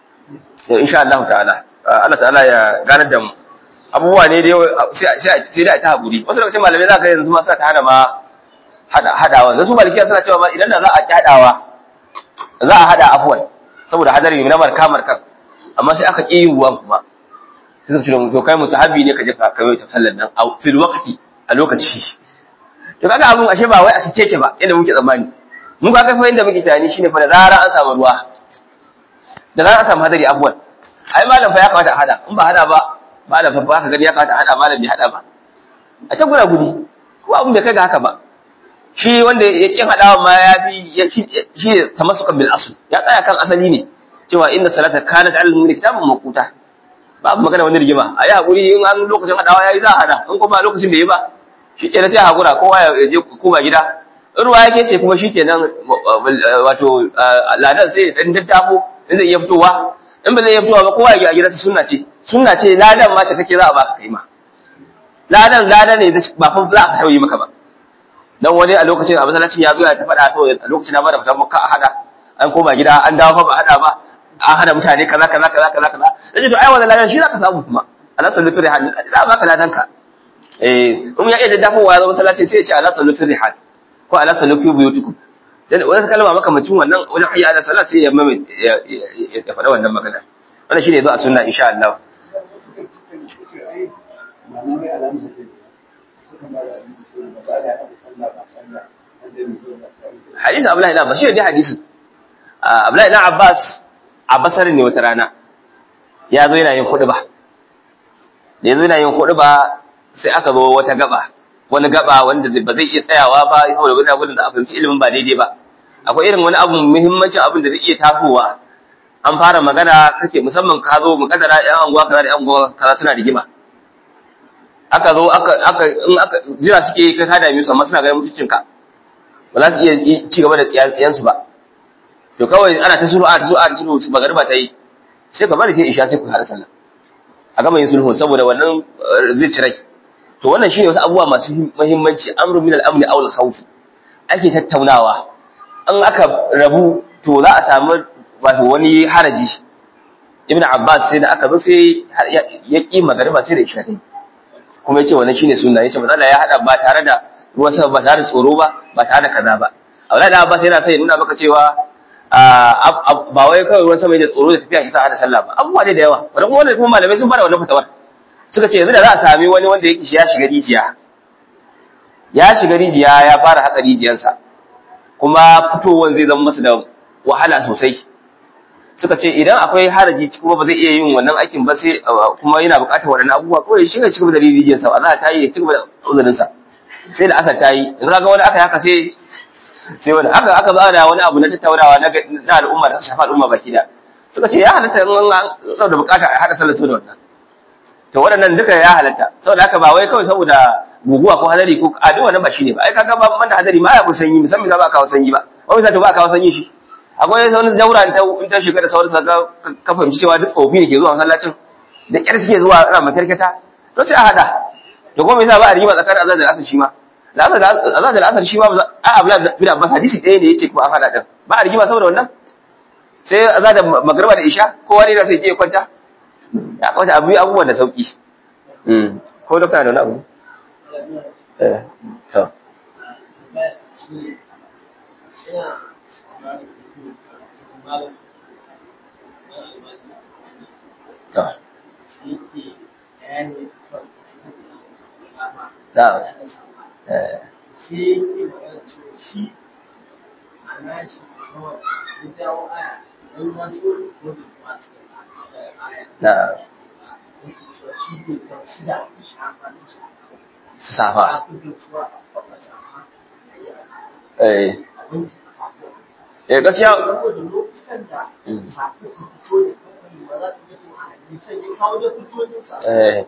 insha Allah ta'ala Allah ta'ala ya ganar da mu abubuwa ne dai sai sai da ta haƙuri wasu lokacin malamai za ka yanzu ma suna ta hana ma hadawa da su malikiya suna cewa ma idan da za a kyadawa za a hada afwan saboda hadari na marka markan amma sai aka ƙi yin ruwan kuma sai suka ce to kai musahabi ne ka je ka kai ta sallar nan a fil waqti a lokaci to kaga abun ashe ba wai a sike ke ba inda muke tsammani mun ga kai fa inda muke tunani shine fa da zara an samu ruwa da zara an samu hadari afwan ai malam fa ya kamata a hada in ba hada ba malam fa ba ka gani ya kamata a hada malam bai hada ba a can gura gudi ko abun bai kai ga haka ba shi wanda ya kin hadawa ma ya fi shi tamassukan bil asl ya tsaya kan asali ne cewa inna salata kanat al mu'mini kitabun maquta babu magana wani rigima a yi haƙuri in an lokacin haɗawa ya yi za a haɗa in kuma lokacin bai yi ba shi kenan sai haƙura kowa ya je koma gida in ruwa yake ce kuma shi kenan wato ladan sai ɗan daddafo in zai iya fitowa in ba zai iya fitowa ba kowa ya gida su sunna ce sunna ce ladan ma ta kake za a baka kai ma ladan ladan ne ba fa za a tauye maka ba dan wani a lokacin a masallacin ya zo ya ta faɗa to a lokacin na ba da fatan maka a hada an koma gida an dawo fa ba hada ba an hada mutane kaza kaza kaza kaza kaza yace to ai wannan ladan shi zaka samu kuma Allah sallu fi rihal za a baka ladan ka eh in ya iya dafowa ya zo masallaci sai ya ce Allah sallu fi rihal ko Allah sallu fi buyutikum dan wani kalma maka mutum wannan wajen hayya ala salat sai ya mame ya faɗa wannan magana wannan shine zo a sunna insha Allah hadisi Abdullahi ibn Abbas shi ne hadisin Abdullahi ibn Abbas a Basar ne wata rana ya zo yana yin kuɗi ba da ya zo yana yin kuɗi ba sai aka zo wata gaba wani gaba wanda ba zai iya tsayawa ba saboda wani abin da a fahimci ilimin ba daidai ba akwai irin wani abu muhimmancin abin da zai iya tasowa an fara magana kake musamman ka zo mu kadara yan anguwa kaza da yan anguwa kaza suna rigima aka zo aka aka in aka jira suke kai ka dame su amma suna ganin mutuncin ka ba za su iya ci gaba da tsiyan su ba to kawai ana ta sulhu ana ta sulhu ana ta sulhu su magariba ta yi sai ka bari sai isha sai ku hada sallah a gama yin sulhu saboda wannan zai ci rai to wannan shine wasu abubuwa masu muhimmanci amru min al-amn aw al-khawf ake tattaunawa an aka rabu to za a samu wato wani haraji ibn abbas sai da aka zo sai ya ki magariba sai da isha ta yi kuma yace wannan shine sunna yace matsala ya hada ba tare da ruwan sama ba tare da tsoro ba ba tare da kaza ba Abdullahi da Abbas yana sai nuna maka cewa ba wai kawai ruwan sama da tsoro da tafiya shi sa hada sallah ba abubuwa ne da yawa wannan kuma wannan kuma malamai sun bada wannan fatawar suka ce yanzu da za a sami wani wanda yake shi ya shiga rijiya ya shiga rijiya ya fara haka rijiyansa kuma fitowar zai zama masa da wahala sosai suka ce idan akwai haraji kuma ba zai iya yin wannan aikin ba sai kuma yana buƙatar waɗannan abubuwa ko ya shiga cikin da rijiyar sa za ta yi ya cigaba da uzurin sa sai da asar ta yi yanzu kaga wani aka haka sai sai wani aka aka ba da wani abu na tattaunawa na na al'umma da shafa al'umma baki da suka ce ya halatta in an da buƙata a haɗa sallar su da wannan to waɗannan duka ya halatta saboda haka ba wai kawai saboda guguwa ko hadari ko a duk wannan ba shine ba ai kaga ba man da hadari ma ya ku sanyi musamman za ba kawo sanyi ba wai sai to ba kawo sanyi shi akwai wani jaura ta in ta shiga da sauran sa ka fahimci cewa duk tsofi ne ke zuwa masallacin da kyar suke zuwa ana makarkata to sai a hada to kuma me yasa ba a rigima tsakanin azan da asar shi ma da azan da asar shi ma a abla bin abbas hadisi ɗaya ne yace kuma an hada din ba a rigima saboda wannan sai azan da magriba da isha kowa ne da sai ke kwanta ya kwanta abu abubuwan da sauki ko dokta da wani abu eh to Na'am. Eh. Na'am. Su safa. Eh. Eh gaskiya eh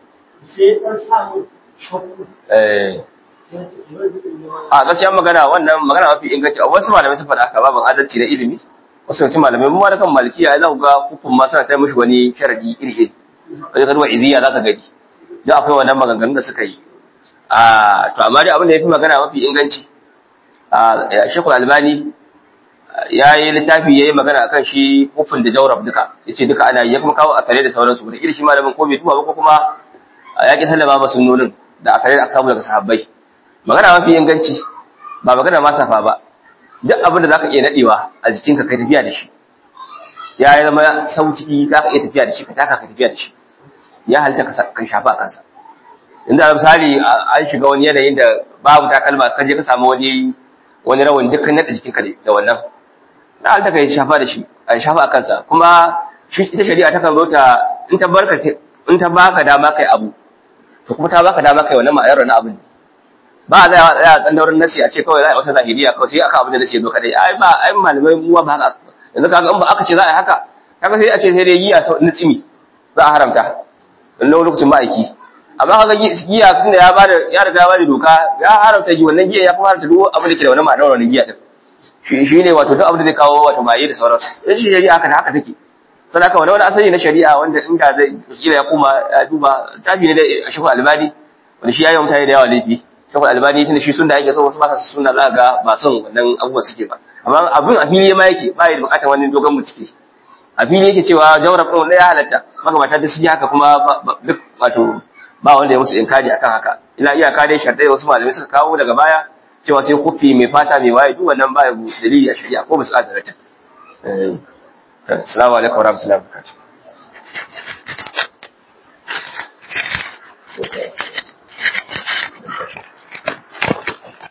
eh a gaskiya magana wannan magana mafi inganci a wasu malamai sun faɗa haka babin adalci na ilimi wasu yawancin malamai mu ma da kan malikiya ya za ku ga hukun ma suna ta mishi wani sharadi iri iri kaje ka duba iziya za ka gani don akwai wannan maganganun da suka yi a to amma dai abin da ya fi magana mafi inganci a shekul albani ya yi littafi ya yi magana akan shi hufin da jaurab duka ya ce duka ana yi ya kuma kawo akare da sauransu da iri shi malamin ko bai tuba ba ko kuma ya ƙi sallama ba sunnonin da akare da aka samu daga sahabbai magana mafi inganci ba magana ma safa ba duk abin da zaka iya nadewa a jikinka kai tafiya da shi ya yi zama sauki za ka iya tafiya da shi ka taka ka tafiya da shi ya halitta ka shafa a kansa inda misali an shiga wani yanayin da babu takalma ka je ka samu wani wani rawan dukkan nada jikinka da wannan na halitta ka shafa da shi a shafa a kansa kuma ita shari'a ta kan zo ta in ta barka in ta baka dama kai abu to kuma ta baka dama kai wannan ma'ayar na abin ba a zai a tsan daurin nasi a ce kawai za a yi wata zahiriya kawai sai aka abin da nasi ya zo kadai ai ba ai malamai mu ba haka yanzu kaga in ba aka ce za a yi haka kaga sai a ce sai dai giya sau na tsimi za a haramta dan lokacin ma'aiki amma kaga giya tunda ya bada ya riga ya bada doka ya haramta gi wannan giya ya kuma haramta duk abin da ke da wannan ma'anar wannan giya din shi shine wato duk abin da zai kawo wato maye da sauransu dan shi shari'a haka haka take sai haka wani asali na shari'a wanda inda zai kila ya kuma ya duba tabi ne da shekul albani wanda shi yayi mutane da yawa laifi shekul albani tunda shi sunna yake so wasu ba su sunna za ga ba son wannan abubuwa suke ba amma abin a fili ma yake ba ya bukatar wani dogon bincike a fili yake cewa jawrab ɗin wanda ya halatta makamata da su yi haka kuma duk wato ba wanda ya musu inkari akan haka ila iyaka dai sharɗai wasu malamai suka kawo daga baya cewa sai kufi mai fata mai waye duk wannan baya dalili a shari'a ko ba su ƙadar ta assalamu alaikum warahmatullahi wabarakatuh